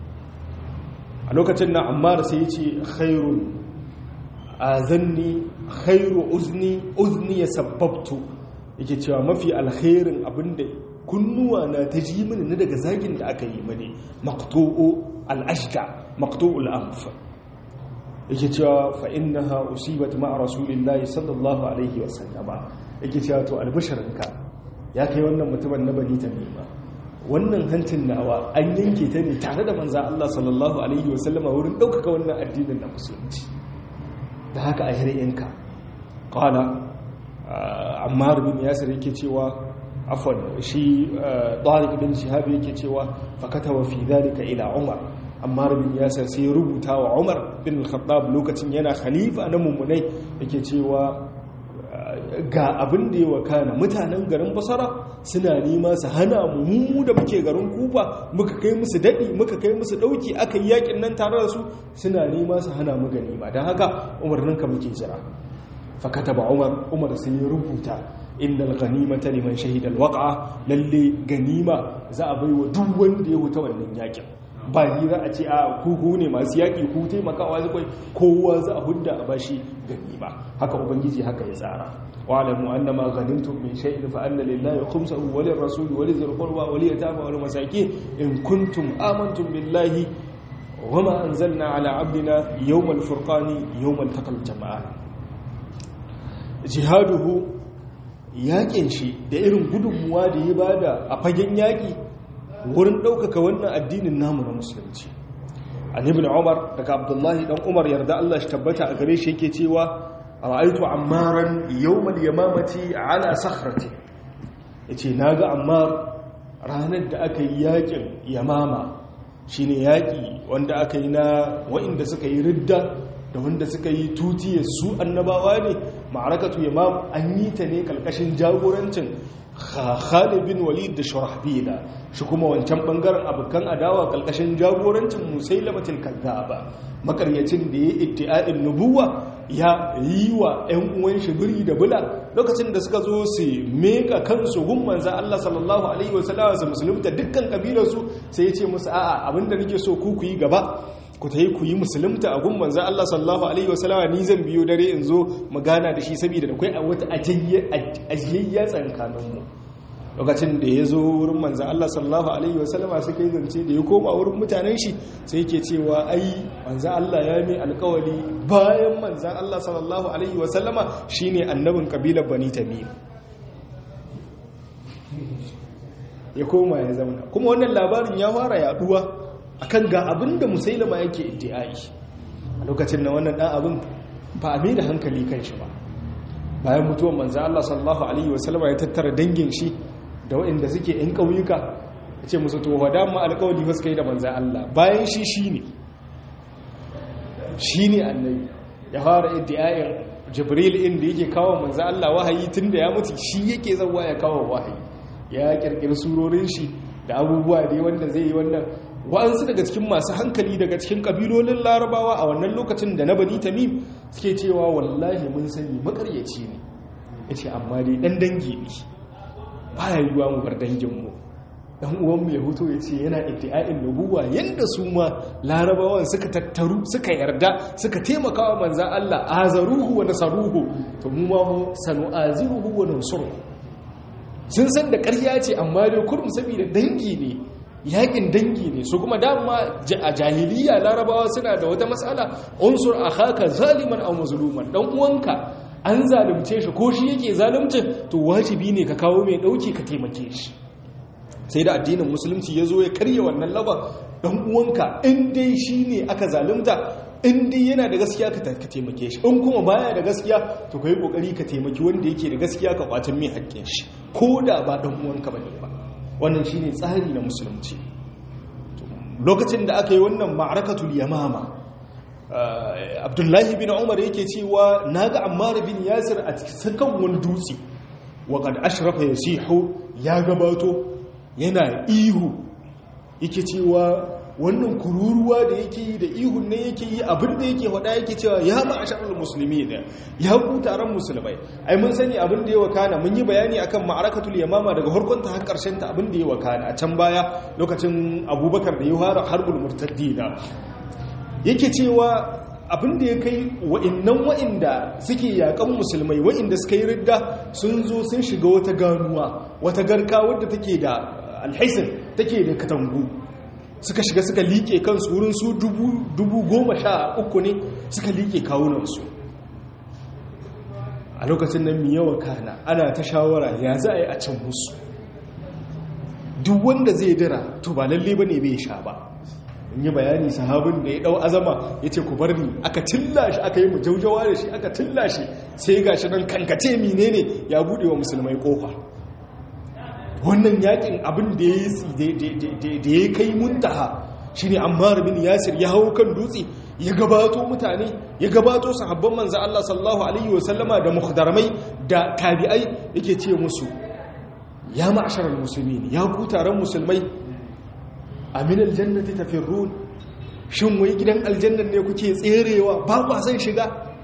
a lokacin na ammar sai ce khairun azanni khairu uzni uzni ya sabbabtu yake cewa mafi alkhairin abinda kunnuwa na ta ji mini na daga zagin da aka yi mani maqtu'u al-ashqa maqtu'u al-anf yake cewa fa innaha usibat ma'a rasulillahi sallallahu alaihi wa sallama yake cewa to albasharinka ya kai wannan mutumin na bani tamima wannan hancin nawa an yanke ta ne tare da manzo Allah sallallahu alaihi wa sallama wurin daukaka wannan addinin na musulunci da haka a hir'inka ƙala ammar bin yasir yake cewa afon shi ɗarik bin shahabi yake cewa fakata wa fi dalika ila umar ammar bin yasir sai rubuta wa umar bin al-khattab lokacin yana khalifa na mummunai yake cewa ga abin da ya wakana mutanen garin basara suna nema su hana mu da muke garin kufa muka kai musu daɗi muka kai musu ɗauki aka yi yakin nan tare da su suna nema su hana mu ganima don haka umarninka muke jira fakata ba umar umar sai ya rubuta inda ganimata liman shahidal waƙa lalle ganima za a bai wa duk wanda ya huta wannan yakin ba ni za a ce a kuku ne masu yaƙi ku taimakawa zai kowa za a hudda a bashi ganima haka ubangiji haka ya tsara واعلموا أن ما غنمتم من شيء فأن لله خمسه وللرسول ولذي القربى وليتامى والمساكين إن كنتم آمنتم بالله وما أنزلنا على عبدنا يوم الفرقان يوم التقى الجمعان جهاده yakin shi da irin gudunmuwa da ya bada a fagen yaƙi wurin ɗaukaka wannan addinin namu na musulunci an ibn umar daga abdullahi dan umar yarda Allah shi tabbata a gare shi yake cewa ra'aitu ammaran yawmal yamamati ala sakhrati yace naga ammar ranar da aka yi yakin yamama shine yaki wanda aka yi na wa'inda suka yi ridda da wanda suka yi tutiye su annabawa ne ma'arakatu yamam an yi ta ne kalkashin jagorancin Khalid bin Walid da Shurahbila shi kuma wancan bangaren abokan adawa kalkashin jagorancin Musailamatul Kazzaba makaryacin da ya iddia'in nubuwa ya yi wa ‘yan uwan shi biri da bula lokacin da suka zo su meka kansu gun manzan Allah sallallahu Alaihi wasallama su musulunta dukkan kabilarsu sai ya ce musu a'a abinda nake so ku ku yi gaba ku ta yi ku yi musulunta a gun manzan Allah sallallahu Alaihi wasallama ni zan biyo dare in zo magana da shi saboda da kwai a wata ajiyayya tsankaninmu lokacin da ya zo wurin manzan Allah sallallahu Alaihi wasallama suka yi zance da ya koma wurin mutanen shi sai ke cewa ai manzan Allah ya mai alkawali bayan manzan Allah sallallahu Alaihi wasallama shi ne annabin kabilar bani tamim ya koma ya zauna kuma wannan labarin ya fara yaduwa akan ga abin da musailama yake iddi'ai a lokacin na wannan dan abin ba a da hankali kan shi ba bayan mutuwar manzo Allah sallallahu alaihi wasallam ya tattara dangin shi da waɗanda suke yan ƙauyuka yace musu to wada mu alƙawari fa suka yi da manzo Allah bayan shi shine shine annabi ya fara iddi'ai Jibril inda yake kawo manzo Allah wahayi tunda ya mutu shi yake zawa ya kawo wahayi ya kirkiri surorin shi da abubuwa dai wanda zai yi wannan wa'ansu daga cikin masu hankali daga cikin kabilolin larabawa a wannan lokacin da na bani tamim suke cewa wallahi mun sani makaryaci ne ya ce amma dai ɗan dangi ne ba ya yiwuwa mu bar danginmu ɗan uwanmu ya huto ya ce yana iddi'a'in nubuwa yadda su ma larabawan suka tattaru suka yarda suka taimaka wa manzan Allah azaruhu wa nasaruhu to mu ma mu sanu aziruhu wa nansuruhu sun san da ƙarya ce amma dai kurum saboda dangi ne yakin dangi ne su kuma dama a jahiliya larabawa suna da wata matsala unsur akhaka zaliman aw mazluman dan uwanka an zalunce shi ko shi yake zalunci to wajibi ne ka kawo mai dauki ka taimake shi sai da addinin musulunci ya zo ya karya wannan laba dan uwanka in dai shine aka zalunta in dai yana da gaskiya ka taimake shi in kuma baya da gaskiya to kai kokari ka taimaki wanda yake da gaskiya ka kwatan mai haƙƙin shi ko da ba dan uwanka bane ba wannan shine tsari na musulunci lokacin da aka yi wannan ma'arakatul yamama abdullahi bin umar yake cewa naga ammar bin yasir a cikin wani dutse wa qad ashrafa yasihu ya gabato yana ihu yake cewa wannan kururuwa da yake yi da ihun ne yake yi abin da yake faɗa yake cewa ya ma asharar musulmi ne ya ku taron musulmai ai mun sani abin da ya wakana mun yi bayani akan ma'arakatul yamama daga harkon ta har karshen ta abin da ya wakana a can baya lokacin abubakar da ya fara harbul murtaddina yake cewa abin da ya kai wa'innan wa'inda suke yakan musulmai wa'inda suka yi ridda sun zo sun shiga wata ganuwa wata garka wadda take da alhaisin take da katangu suka shiga suka liƙe kansu wurin su dubu goma sha uku ne suka liƙe kawunansu a lokacin nan mi yawa kana ana ta shawara ya za a yi a can musu duk wanda zai dira to ba lalle ba ne bai sha ba in yi bayani sahabin da ya dau azama ya ce ku bar ni aka tilla shi aka yi mujaujawa da shi aka tilla shi sai ga shi nan kankace menene ya buɗe wa musulmai ƙofa wannan yakin abin da ya kai muntaha shi ne ammar bin yasir ya hau kan dutse ya gabato mutane ya gabato sahabban manza Allah sallallahu alaihi wasallama da muhdarmai da tabi'ai yake ce musu ya ma'asharar musulmi ya ku taron musulmai amin aljannati tafirrun shin wai gidan aljannan ne kuke tserewa ba kwa san shiga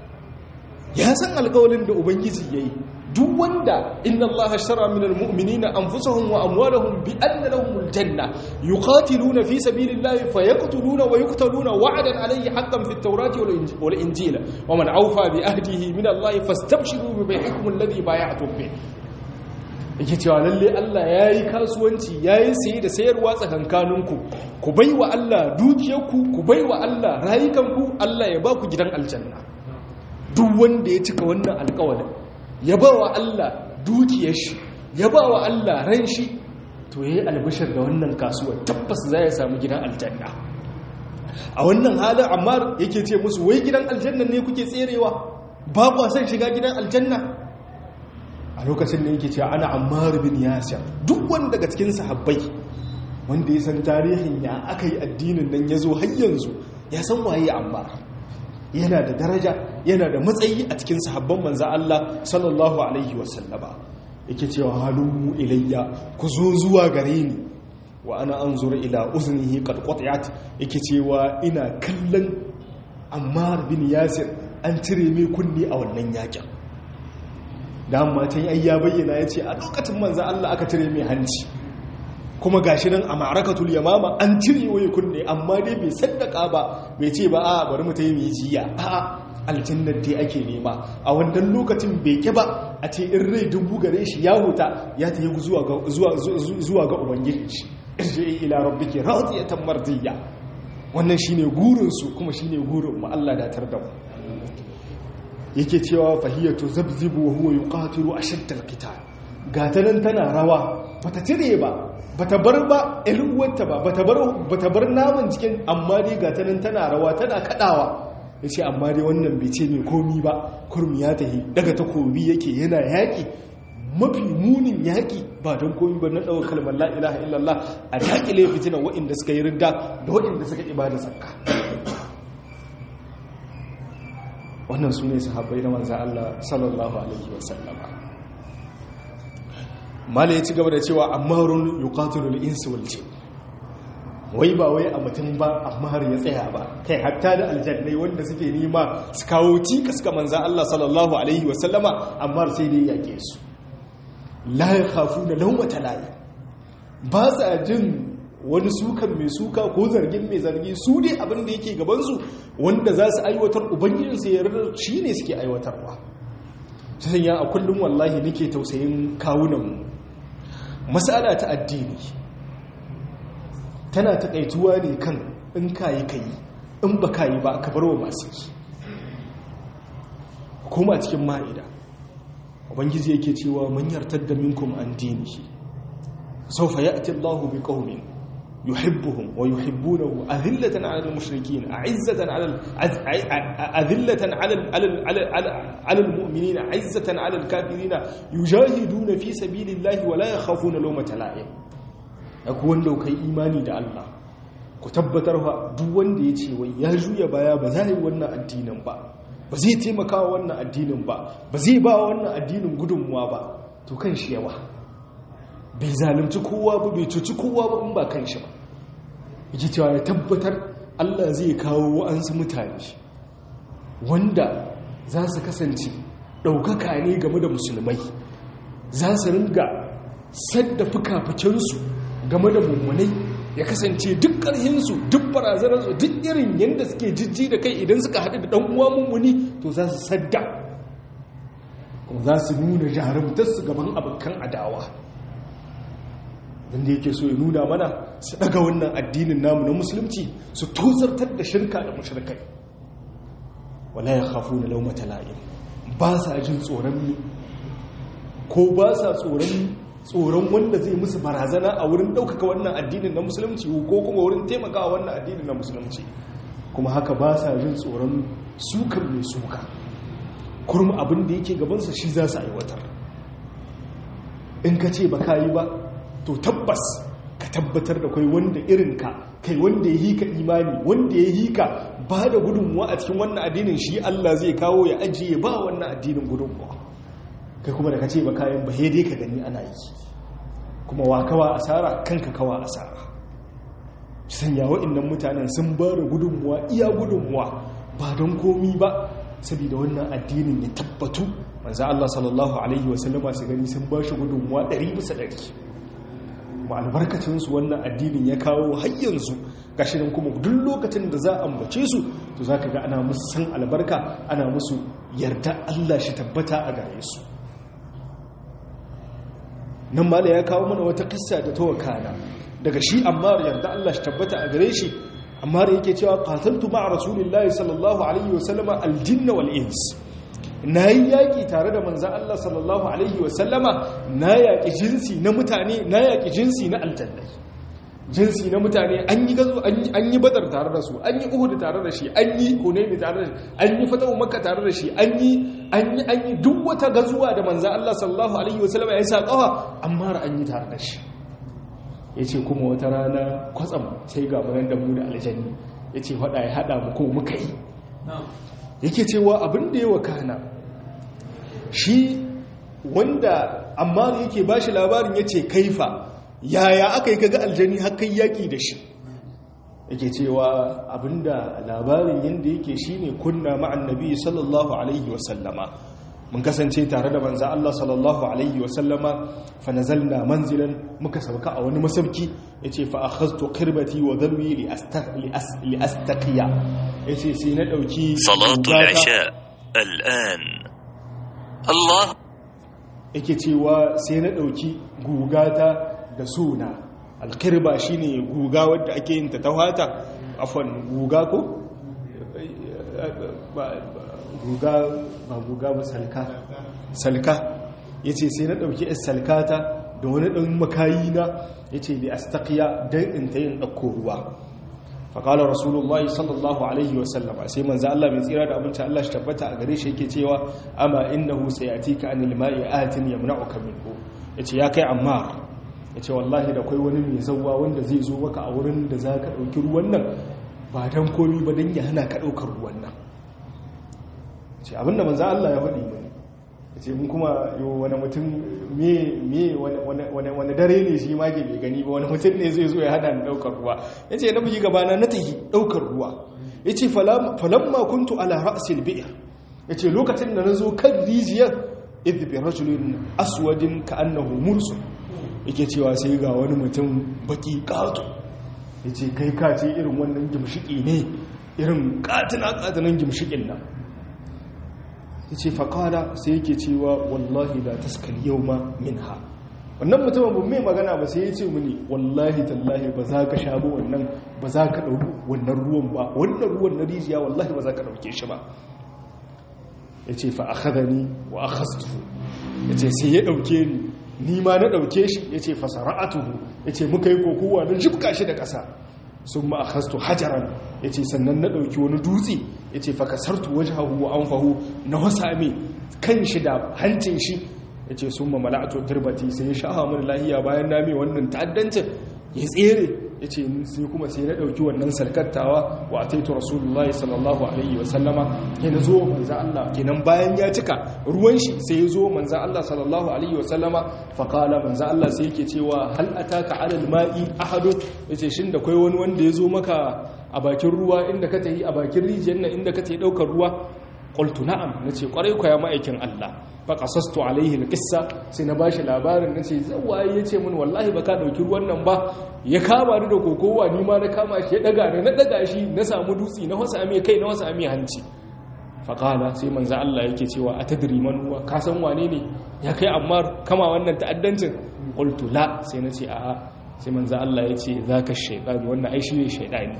ya san alƙawalin da ubangiji yayi duk wanda inna Allah ashtara min almu'minina anfusahum wa amwalahum bi anna lahum aljanna yuqatiluna fi sabilillahi fayaqtuluna wa yuqtaluna wa'dan alayhi haqqan fi at-taurati wal injila wa man awfa bi ahdihi min Allah fastabshiru bi bay'ikum alladhi bay'atum bih yake cewa lalle Allah yayi kasuwanci yayi saye da sayarwa tsakankaninku ku baiwa Allah dukiyarku ku baiwa Allah rayukanku Allah ya ba ku gidan aljanna duk wanda ya cika wannan alƙawarin ya ba wa Allah dukiyar shi ya ba wa Allah ran shi to ya yi albishir da wannan kasuwar tabbas za ya samu gidan aljanna a wannan halin ammar yake ce musu wai gidan aljanna ne kuke tserewa ba kwa son shiga gidan aljanna a lokacin da yake cewa ana ammar bin yasir duk wanda daga cikin sahabbai wanda ya san tarihin ya aka yi addinin nan ya zo har yanzu ya san waye ammar yana da daraja yana da matsayi a cikin sahabban manza Allah sallallahu alaihi wasallama yake cewa halummu ilayya ku zo zuwa gare ni wa ana anzuru ila uznihi qad qat'at yake cewa ina kallon Ammar bin Yasir an cire mai kunni a wannan yakin dan matan ai ya bayyana yace a lokacin manza Allah aka cire mai hanci kuma gashi nan a ma'arakatul yamama an cire waye kunne amma dai bai saddaka ba bai ce ba a bari mu ta yi jiya a aljannar dai ake nema a wannan lokacin bai ke ba a ce in rai dubu gare shi ya huta ya ta yi zuwa ga ubangiji shi irje ila rabbiki radiyatan mardiya wannan shine gurin su kuma shine gurin mu Allah da tar da mu yake cewa fahiyatu zabzibu wa huwa yuqatilu ashaddal qital gata nan tana rawa bata tire ba bata bar ba ilwata ba bata bar bata bar naman cikin amma dai gata nan tana rawa tana kadawa yace amma dai wannan bai ce mai komi ba kurmi ya tahi daga takobi yake yana yaki mafi munin yaki ba don komi ba na ɗaukar kalmar la ilaha illallah a dakile fitina waɗanda suka yi ridda da waɗanda suka ibada zakka wannan su ne sahabbai na manzan Allah sallallahu alaihi wasallama mala ya ci gaba da cewa ammarun yuqatilul insu wal jin wai ba wai a mutum ba amma har ya tsaya ba kai hatta da aljannai wanda suke nima su kawo cikas ga manzan Allah sallallahu alaihi wasallama amma sai dai yake su la yakhafuna lawmata la'i ba sa jin wani sukan mai suka ko zargin mai zargi su ne abin da yake gabansu wanda za su aiwatar ubangijinsu ya rarra shi ne suke aiwatarwa ta sanya a kullum wallahi nake tausayin kawunanmu matsala ta addini tana taƙaituwa ne kan in kayi kayi in ba kayi ba ka bar wa masu yi kuma cikin ma'ida ubangiji yake cewa man yartar da minkum an dinihi saufa ya'ti Allahu bi qaumin يحبهم ويحبونه أذلة على المشركين أعزة على أذلة على على على على المؤمنين عزة على الكافرين يجاهدون في سبيل الله ولا يخافون لومة لائم أكون لو كي إيماني دا الله ku tabbatar fa duk wanda ya ce wai ya juya baya ba za yi wannan addinin ba ba zai taimaka wa wannan addinin ba ba zai ba wannan addinin gudunmuwa ba to kan shi yawa bai zalunci kowa ba bai cuci kowa ba in ba kan shi ba yake cewa ya tabbatar Allah zai kawo wa'ansu mutane wanda za su kasance ɗaukaka ne game da musulmai za su ringa sadda fuka-fukensu game da mummunai ya kasance duk ƙarhinsu duk barazanarsu duk irin yadda suke jijji da kai idan suka haɗu da ɗan uwa mummuni to za su sadda kuma za su nuna jarumtarsu gaban abokan adawa wanda yake so ya nuna mana su daga wannan addinin namu na musulunci su tozartar da shirka da mushrikai wala ya khafu na laumata la'im ba sa jin tsoron ni ko ba sa tsoron tsoron wanda zai musu barazana a wurin ɗaukaka wannan addinin na musulunci ko kuma wurin taimakawa wannan addinin na musulunci kuma haka ba sa jin tsoron sukan mai suka kurum abin da yake gabansa shi za su aiwatar in ka ce ba ka yi ba to tabbas ka tabbatar da kai wanda irinka kai wanda ya hika imani wanda ya hika ba da gudunmuwa a cikin wannan addinin shi Allah zai kawo ya ajiye ba wannan addinin gudunmuwa kai kuma da ka ce ba kayan ba dai ka gani ana yi kuma wa kawa asara kanka kawa asara sanya wa'annan mutanen sun ba da gudunmuwa iya gudunmuwa ba don komi ba saboda wannan addinin ya tabbatu manzo Allah sallallahu alaihi wasallama su gani sun ba shi gudunmuwa 100 bisa 100 ba albarkacinsu wannan addinin ya kawo hayyansu gashi nan kuma duk lokacin da za a ambace su to za ka ga ana musu san albarka ana musu yarda Allah shi tabbata a gare su nan mala ya kawo mana wata kissa da ta wakana daga shi ammar yarda Allah shi tabbata a gare shi ammar yake cewa qataltu ma'a rasulillahi sallallahu alaihi wasallama aljinna wal ins na yi yaƙi tare da manzan Allah sallallahu Alaihi wasallama na yaƙi jinsi na mutane na yaƙi jinsi na aljannai jinsi na mutane an yi gazo an yi badar tare da su an yi uhudu tare da shi an yi hunaini tare da shi an yi fatawu makka tare da shi an yi an yi an yi duk wata gazuwa da manzan Allah sallallahu Alaihi wasallama ya sa ƙawa amma an yi tare da shi ya ce kuma wata rana kwatsam sai ga munan da mu da aljanni ya ce faɗa ya haɗa mu ko muka yi yake cewa abin da ya wakana shi wanda amma yake ba shi labarin ya ce kaifa yaya aka yi kaga aljani hakan yaƙi da shi yake cewa abinda labarin yadda yake shi ne kunna ma'an nabi sallallahu alaihi wasallama mun kasance tare da manzo Allah sallallahu alaihi wa sallama fa nazalna manzilan muka sauka a wani masauki yace fa akhadtu qirbati wa dalwi li li astaqiya yace sai na dauki salatul isha al'an Allah yake cewa sai na dauki gugata da suna alkirba shine guga wadda ake yin ta tawata afwan guga ko guga ba guga ba salka salka yace sai na dauki is salkata da wani dan makayi na yace li astaqiya dan in tayin dauko ruwa faƙalar rasulullahi sallallahu alaihi wasallama sai manzo Allah mai tsira da abinci Allah shi tabbata a gare shi yake cewa amma innahu sayatika anil ma'i atin yamna'uka minhu yace ya kai ammar yace wallahi da kai wani mai zawwa wanda zai zo maka a wurin da zaka dauki ruwan nan ba dan komi ba dan ya hana ka daukar ruwan nan yace abinda manzo Allah ya faɗi ne yace mun kuma yo wani mutum me me wani dare ne shi ma ke bai gani ba wani mutum ne zai zo ya hada ni daukar ruwa ya ce na bugi gabana na tafi daukar ruwa ya ce falamma kuntu ala ra'asil bi'ir ya ce lokacin da na zo kan rijiyar idbi rajulun aswadin ka annahu mursu yake cewa sai ga wani mutum baki kato ya ce kai ka ce irin wannan gimshiki ne irin katina katinan gimshikin nan ya ce faƙala sai yake cewa wallahi da taskal yau ma min ha wannan mutumin ba mai magana ba sai ya ce muni wallahi tallahi ba za ka sha ba wannan ba za ka ɗauki wannan ruwan ba wannan ruwan na rijiya wallahi ba za ka ɗauke shi ba ya ce fa a ni wa a hastu ya ce sai ya ɗauke ni ni ma na ɗauke shi ya ce fa sara'atuhu ya ce muka yi kokowa na jibka shi da ƙasa sun ma a hastu hajaran ya ce sannan na ɗauki wani dutse ya ce fa kasartu wajahu wa anfahu na wasa mai kan shi da hancin shi ya ce sun mamala a turbati sai ya shaha mun lahiya bayan na mai wannan ta'addancin ya tsere ya ce sai kuma sai na ɗauki wannan sarkattawa wa a taito rasulullahi sallallahu alaihi wasallama ya na zo manzan Allah kenan bayan ya cika ruwan shi sai ya zo manzan Allah sallallahu alaihi wasallama faƙala manzan Allah sai yake cewa hal ataka alal ma'i ahadu ya ce shin da kwai wani wanda ya zo maka a bakin ruwa inda ka tafi a bakin rijiyar nan inda ka tafi ɗaukar ruwa qultu na'am nace kwarai ko ya ma'aikin Allah fa qasastu alaihi alqissa sai na bashi labarin nace zawaye yace mun wallahi baka dauki ruwan nan ba ya kama ni da kokowa ni ma na kama shi ya daga ni na daga shi na samu dutsi na wasa ame kai na wasa ame hanci fa qala sai manzo Allah yake cewa atadri man huwa ka san wane ne ya kai amma kama wannan ta'addancin qultu la sai nace a'a sai manzo Allah yace zaka shaytan wannan ai shi ne shaytani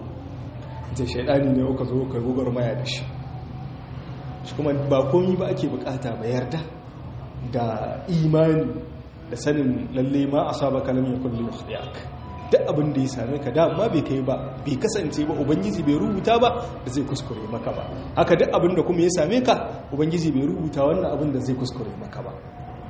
ce shaytani ne ka zo ka gogar maya da shi shi kuma ba komi ba ake bukata ba yarda da imani da sanin lalle ma a saba kalam ya kulli yukhdiyak duk abin da ya same ka da amma bai kai ba bai kasance ba ubangiji bai rubuta ba da zai kuskure maka ba haka duk abin da kuma ya same ka ubangiji bai rubuta wannan abin da zai kuskure maka ba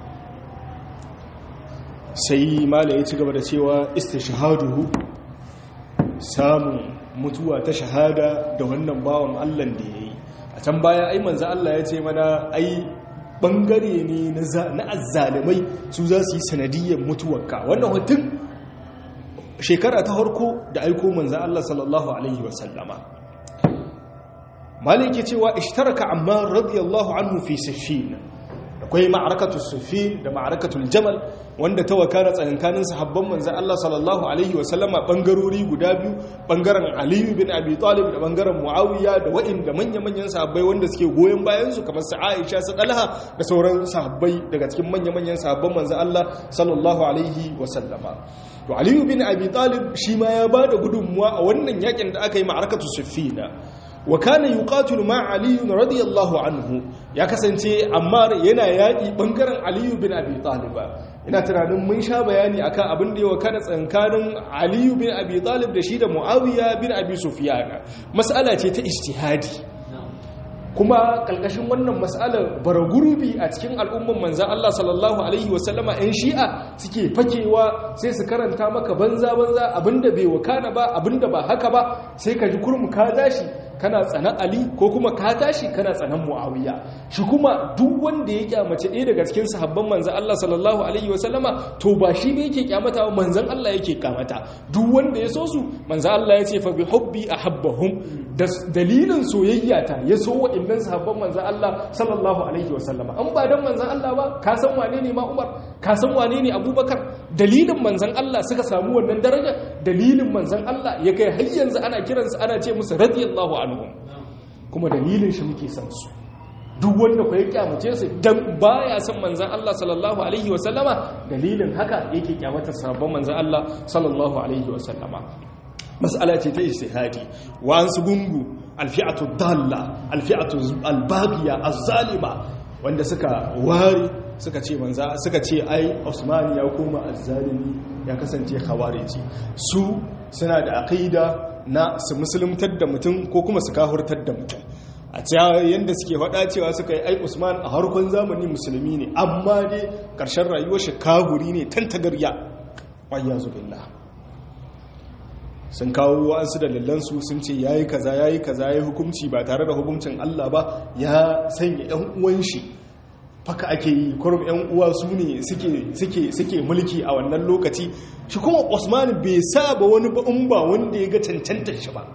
sai mala ya ci gaba da cewa istishhaduhu samun mutuwa ta shahada da wannan bawan Allah da yayi a can baya ai manzo Allah ya ce mana ai bangare ne na azzalimai su za su yi sanadiyyar mutuwarka wannan hutun shekara ta harko da aiko manzo Allah sallallahu alaihi wasallama maliki cewa ishtaraka amma radiyallahu anhu fi siffin akwai ma'arakatul siffin da ma'arakatul jamal wanda ta wakana tsakankanin sahabban manzan Allah sallallahu alaihi wasallama bangarori guda biyu bangaren Aliyu bin Abi Talib da bangaren Muawiya da waɗanda manya-manyan sahabbai wanda suke goyon bayan su kamar su Aisha su Talha da sauran sahabbai daga cikin manya-manyan sahabban manzan Allah sallallahu alaihi wasallama to Aliyu bin Abi Talib shi ma ya bada gudunmuwa a wannan yakin da aka yi ma'arakatu Siffina wa kana yuqatilu ma Ali radiyallahu anhu ya kasance Ammar yana yaki bangaren Ali bin Abi Talib ina tunanin mun sha bayani akan abin da ya wakana tsankanin Ali bin Abi Talib da shi da Muawiya bin Abi Sufyan mas'ala ce ta ijtihadi kuma kalkashin wannan mas'alar baragurbi a cikin al'umman manzan Allah sallallahu alaihi wasallama 'yan shi'a suke fakewa sai su karanta maka banza banza abinda bai wakana ba abinda ba haka ba sai ka ji kurmu ka dashi kana tsanan ali ko kuma ka tashi kana tsanan muawiya shi kuma duk wanda ya kyamace ɗaya daga cikin sahabban manzon Allah sallallahu alaihi wasallama to ba shi ne yake kyamata ba manzon Allah yake kyamata duk wanda ya so su manzon Allah ya ce fa bi hubbi ahabbahum da dalilin soyayya ta ya so wa'annan sahabban manzon Allah sallallahu alaihi wasallama an ba dan manzon Allah ba ka san wane ne ma Umar ka san wane ne Abubakar dalilin manzon Allah suka samu wannan daraja dalilin manzon Allah ya kai har yanzu ana kiransu ana ce musu radiyallahu anhum kuma dalilin shi muke san su duk wanda ku ya kyamace su dan baya san manzon Allah sallallahu alaihi wasallama dalilin haka yake kyamata sabon manzon Allah sallallahu alaihi wasallama mas'ala ce ta ijtihadi wa an su gungu alfi'atu dalla alfi'atu albaqiya az-zalima wanda suka ware suka ce manza suka ce ai Usman ya koma azzalimi ya kasance khawariji su suna da aqida na su musuluntar da mutum ko kuma su kahurtar da mutum a yadda suke faɗa cewa suka yi ai Usman a harkon zamani musulmi ne amma dai ƙarshen rayuwar shi kahuri ne tantagarya wayyazu billah sun kawo wa'ansu dalilansu sun ce yayi kaza yayi kaza yayi hukunci ba tare da hukuncin Allah ba ya sanya ƴan uwan shi faka ake yi kurum yan uwa su ne suke mulki a wannan lokaci shi kuma osman bai saba wani ba'un ba wanda ya ga cancantar shi ba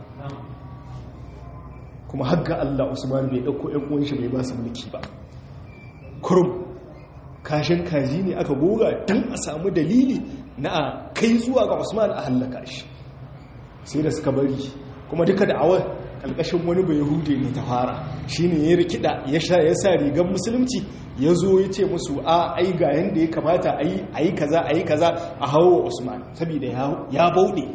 kuma haka allah osman bai ɗauko yan uwan shi bai ba su mulki ba kurum kashin kaji ne aka goga don a samu dalili na a kai zuwa ga osman a hallaka shi sai da suka bari kuma duka da awar ƙalƙashin wani bai hude ne ta fara shi ne ya rikida ya sa rigar musulunci ya zo ya ce musu a ai ga yadda ya kamata a yi kaza a yi kaza a hawa usman saboda ya bauɗe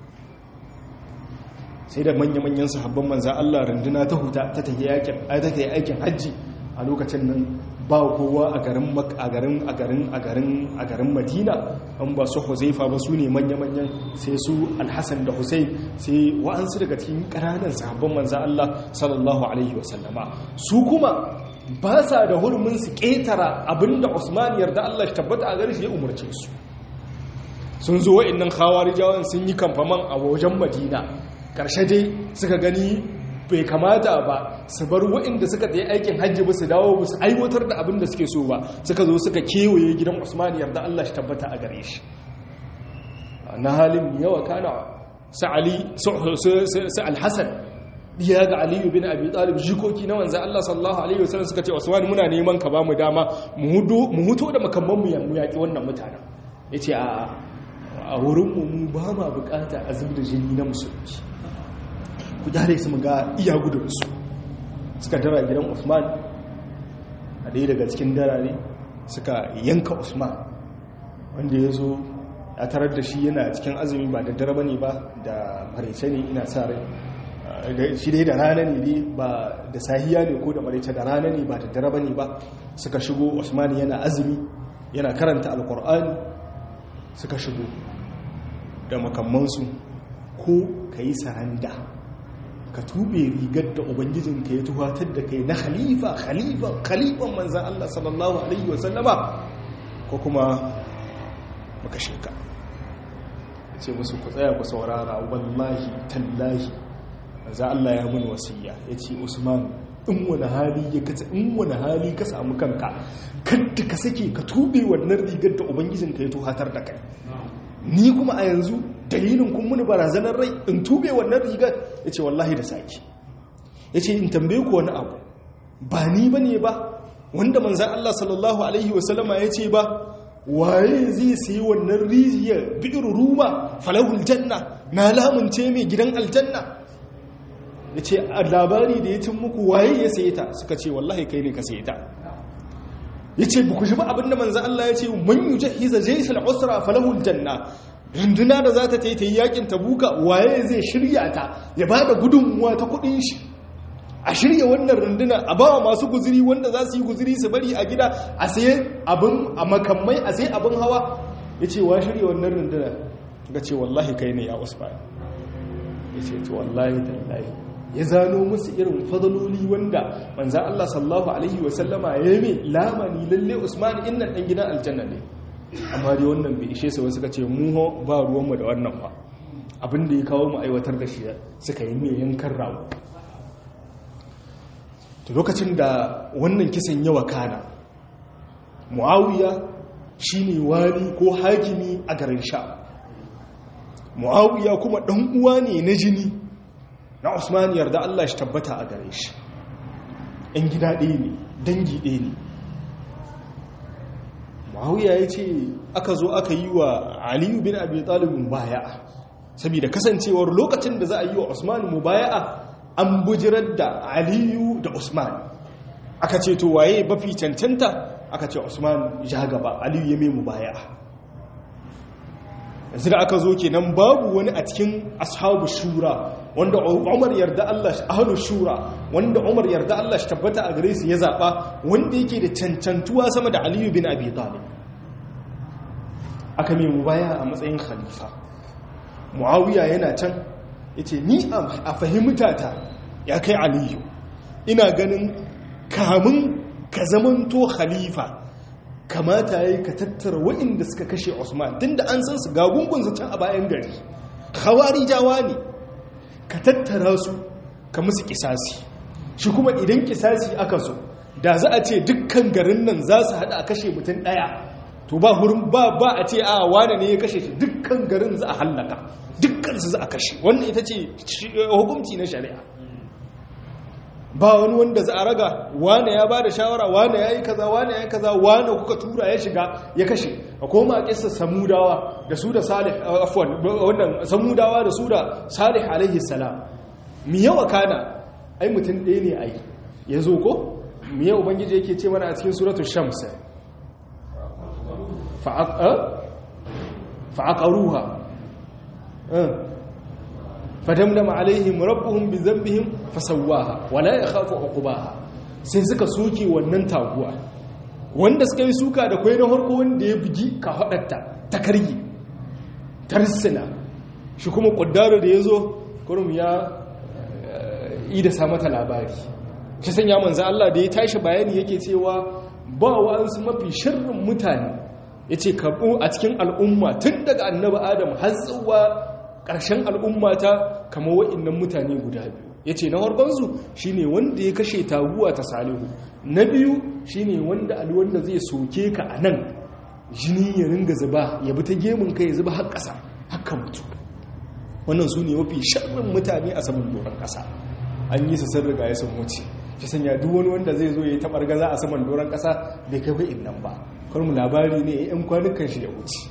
sai da manya-manyan sahabban manzan allah runduna ta huta ta tafi aikin hajji a lokacin nan ba kowa a garin a garin a garin a garin a garin madina an ba su huzaifa ba su ne manya-manyan sai su alhassan da husain sai wa'ansu daga cikin ƙananan sahabban manzan allah sallallahu alaihi wasallama su kuma ba sa da hurumin su ƙetara abinda Usman yarda Allah shi tabbata a gari shi ya umarce su sun zo wa'annan khawarijawan sun yi kamfaman a wajen Madina ƙarshe dai suka gani bai kamata ba su bar wa'inda suka tsaye aikin hajji ba su dawo ba su aiwatar da abin da suke so ba suka zo suka kewaye gidan Usman yarda Allah shi tabbata a gare shi na halin yawa kana sa'ali su al-hasan ya ga aliyu bin abi talib jikoki na wanzan Allah sallallahu alaihi wasallam suka ce Usman muna neman ka ba mu dama mu huto da makamman mu mu yaki wannan mutanen yace a a wurin mu mu ba ma bukata azumi da jini na musulmi ku jare su mu ga iya gudun su suka dara gidan Usman a ɗaya daga cikin darare suka yanka Usman wanda ya zo ya tarar da shi yana cikin azumi ba da dare bane ba da maraice ne ina sa rai shi dai da rana ne dai ba da sahiya ne ko da maraice da rana ne ba da dare bane ba suka shigo Usman yana azumi yana karanta alkur'ani suka shigo da makammansu ko ka yi saranda ka tube rigar da ubangijinka ya tuhatar da kai na khalifa khalifan khalifan manzan Allah sallallahu alaihi wasallama ko kuma maka sheka ce musu ku tsaya ku saurara wallahi tallahi za Allah ya mun wasiya ya ce Usman in wani hali ya kasa in wani hali ka samu kanka kadda ka sake ka tube wannan rigar da ubangijin ka ya tuhatar da kai ni kuma a yanzu dalilin kun muni barazanar rai in tube wannan rigar ya ce wallahi da saki ya ce in tambaye ku wani abu ba ni ba ne ba wanda manzan Allah sallallahu alaihi wasallama ya ce ba waye zai sayi wannan rijiyar bi'ir ruma falahul janna na lamunce mai gidan aljanna ya ce a labari da ya cin muku waye ya sayi ta suka ce wallahi kai ne ka sayi ta ya ce ba ku shi ba abinda manzan Allah ya ce man yi jahiza jaisal usra falahul janna runduna da za ta ta yi ta yi yakin tabuka waye zai shirya ta ya ba da gudunmuwa ta kudin shi a shirya wannan runduna a ba masu guziri wanda za su yi guziri su bari a gida a saye abin a makamai a saye abin hawa ya ce wa shirya wannan runduna ga ce wallahi kai ne ya usman ya ce to wallahi tallahi ya zano musu irin fadaloli wanda manzan Allah sallallahu alaihi wasallama ya yi lamani lalle usman innan dan gidan aljanna ne amma dai wannan bai ishe su suka ce mu ba ruwanmu da wannan ba abin da ya kawo mu aiwatar da shi suka yi mai yankan rawo lokacin da wannan kisan yawa kana muawiya shine wali ko hakimi a garin sha muawiya kuma dan uwa ne na jini na usman yarda Allah shi tabbata a gare shi ɗan gida ɗaya ne dangi ɗaya ne muawiya ya ce aka zo aka yi wa aliyu bin abi talibin baya'a saboda kasancewar lokacin da za a yi wa usman mubaya'a an bujirar da aliyu da usman aka ce to waye bafi cancanta aka ce usman ya gaba aliyu ya mai mubaya'a yanzu da aka zo kenan babu wani a cikin ashabu shura wanda umar yarda Allah shi ahlu shura wanda umar yarda Allah shi tabbata a gare su ya zaba wanda yake da cancantuwa sama da aliyu bin abi talib aka mai mubaya a matsayin khalifa muawiya yana can yace ni a fahimtata ya kai aliyu ina ganin kamun ka zamanto khalifa kamata ya yi ka tattara waɗanda suka kashe Usman tun da an san su gagungunsa can a bayan gari hawari jawa ne ka tattara su ka musu kisasi shi kuma idan kisasi aka so da za a ce dukkan garin nan za su haɗa a kashe mutum ɗaya to ba hurin ba ba a ce a wane ne ya kashe shi dukkan garin za a hallaka dukkan su za a kashe wannan ita ce hukunci na shari'a ba wani wanda za a raga wane ya ba da shawara wane ya yi kaza wane ya yi kaza wane kuka tura ya shiga ya kashe a koma a kisa samudawa da su da salih afwan wannan samudawa da su da salih alaihi salam mi yawa kana ai mutum ɗaya ne ai ya zo ko mi yawa ubangiji yake ce mana a cikin suratul shams fa'aqaruha fadamdama alaihim rabbuhum bi dhanbihim fasawwaha wala yakhafu uqbaha sai suka soke wannan taguwa wanda suka yi suka da kwai na harko wanda ya bugi ka hadatta ta kargi tarsina shi kuma kuddaro da yazo kurum ya yi da sa mata labari shi sanya manzo Allah da ya tashi bayani yake cewa ba wa'ansu mafi sharrin mutane yace kabo a cikin al'umma tun daga annabi adam har zuwa ƙarshen al'ummata kama wa'innan mutane guda biyu ya ce na harbansu shi ne wanda ya kashe taguwa ta salihu na biyu shi ne wanda alwanda zai soke ka a nan jini ya ringa zuba ya bi ta gemun ka ya zuba har ƙasa haka mutu wannan su ne mafi sharrin mutane a saman doron ƙasa an yi su sun riga ya sun wuce shi sanya duk wani wanda zai zo ya yi taɓar gaza a saman doron ƙasa bai kai wa'in nan ba kwarmu labari ne yan kwanukan shi ya wuce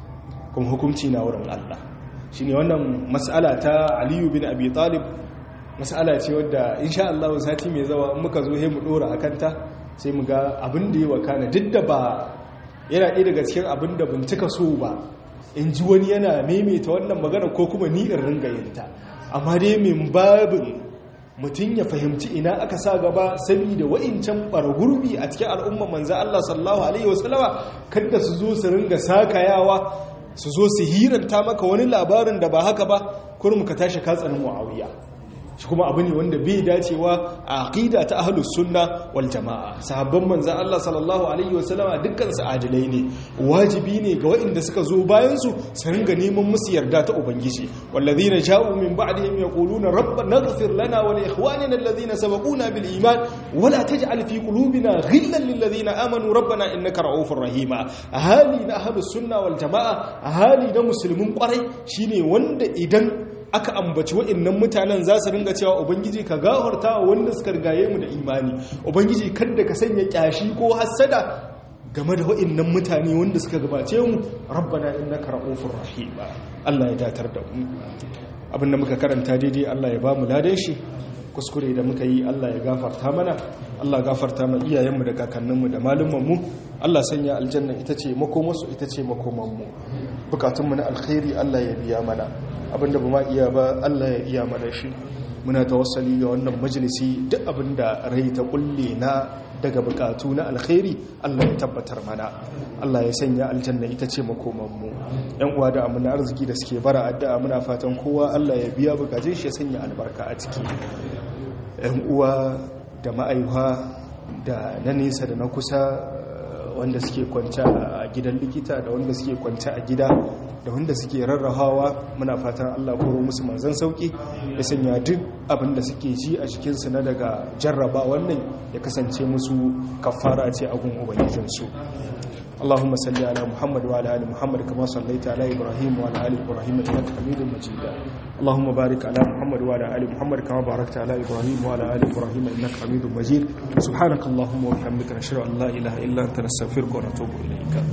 kuma hukunci na wurin allah shi ne wannan matsala ta aliyu bin abi talib matsala ce wadda insha Allah sati mai zawa muka zo mu dora a kanta sai mu ga abin da ya wakana duk da ba yana ɗaya daga cikin abin da bincika so ba in ji wani yana maimaita wannan magana ko kuma ni in ringa yinta amma dai min babin mutum ya fahimci ina aka sa gaba saboda wa'incan gurbi a cikin al'umma manzo Allah sallallahu alaihi wasallama kada su zo su ringa sakayawa su zo su hiranta maka wani labarin da ba haka ba kurum ka tashi katsanin muawiya shi kuma abu ne wanda bai dacewa a aqida ta ahlus sunna wal jamaa sahabban manzon Allah sallallahu alaihi wasallama dukkan su adilai ne wajibi ne ga waɗanda suka zo bayan su su ringa neman musu yarda ta ubangiji wallazina ja'u min ba'dihim yaquluna rabbana ighfir lana wa li ikhwanina alladhina sabaquna bil iman wa la taj'al fi qulubina ghillan lil ladina amanu rabbana innaka ra'ufur rahima hali na ahlus sunna wal jamaa hali na musulmin kwarai shine wanda idan aka ambaci wa'annan mutanen za su ringa cewa ubangiji ka gafarta wa wanda suka rigaye mu da imani ubangiji kada ka sanya kyashi ko hassada game da wa'annan mutane wanda suka gabace mu rabbana innaka ra'ufur rahim Allah ya datar da mu abinda muka karanta daidai Allah ya ba mu ladan shi kuskure da muka yi Allah ya gafarta mana Allah gafarta ma iyayenmu da kakanninmu da malumanmu Allah sanya aljanna ita ce makomarsu ita ce makomanmu bukatunmu na alkhairi Allah ya biya mana abinda ba ma iya ba Allah ya iya mana shi muna tawassali ga wannan majalisi duk abinda rai ta kulle na daga bukatu na alkhairi Allah ya tabbatar mana Allah ya sanya aljanna ita ce makomanmu yan uwa da amina arziki da suke bara addu'a muna fatan kowa Allah ya biya bukatun shi ya sanya albarka a ciki yan uwa da ma'aiwa da na nesa da na kusa wanda suke kwanta a gidan likita da wanda suke kwanta a gida da wanda suke rarrahawa muna fatan Allah koro musu manzan sauki ya sanya duk abin da suke ji a jikinsu na daga jarraba wannan ya kasance musu kafara ce a gun ubangijinsu اللهم صل على محمد وعلى ال محمد كما صليت على ابراهيم وعلى ال ابراهيم انك حميد مجيد اللهم بارك على محمد وعلى ال محمد كما باركت على ابراهيم وعلى ال ابراهيم انك حميد مجيد سبحانك اللهم وبحمدك نشهد ان لا اله الا انت نستغفرك ونتوب اليك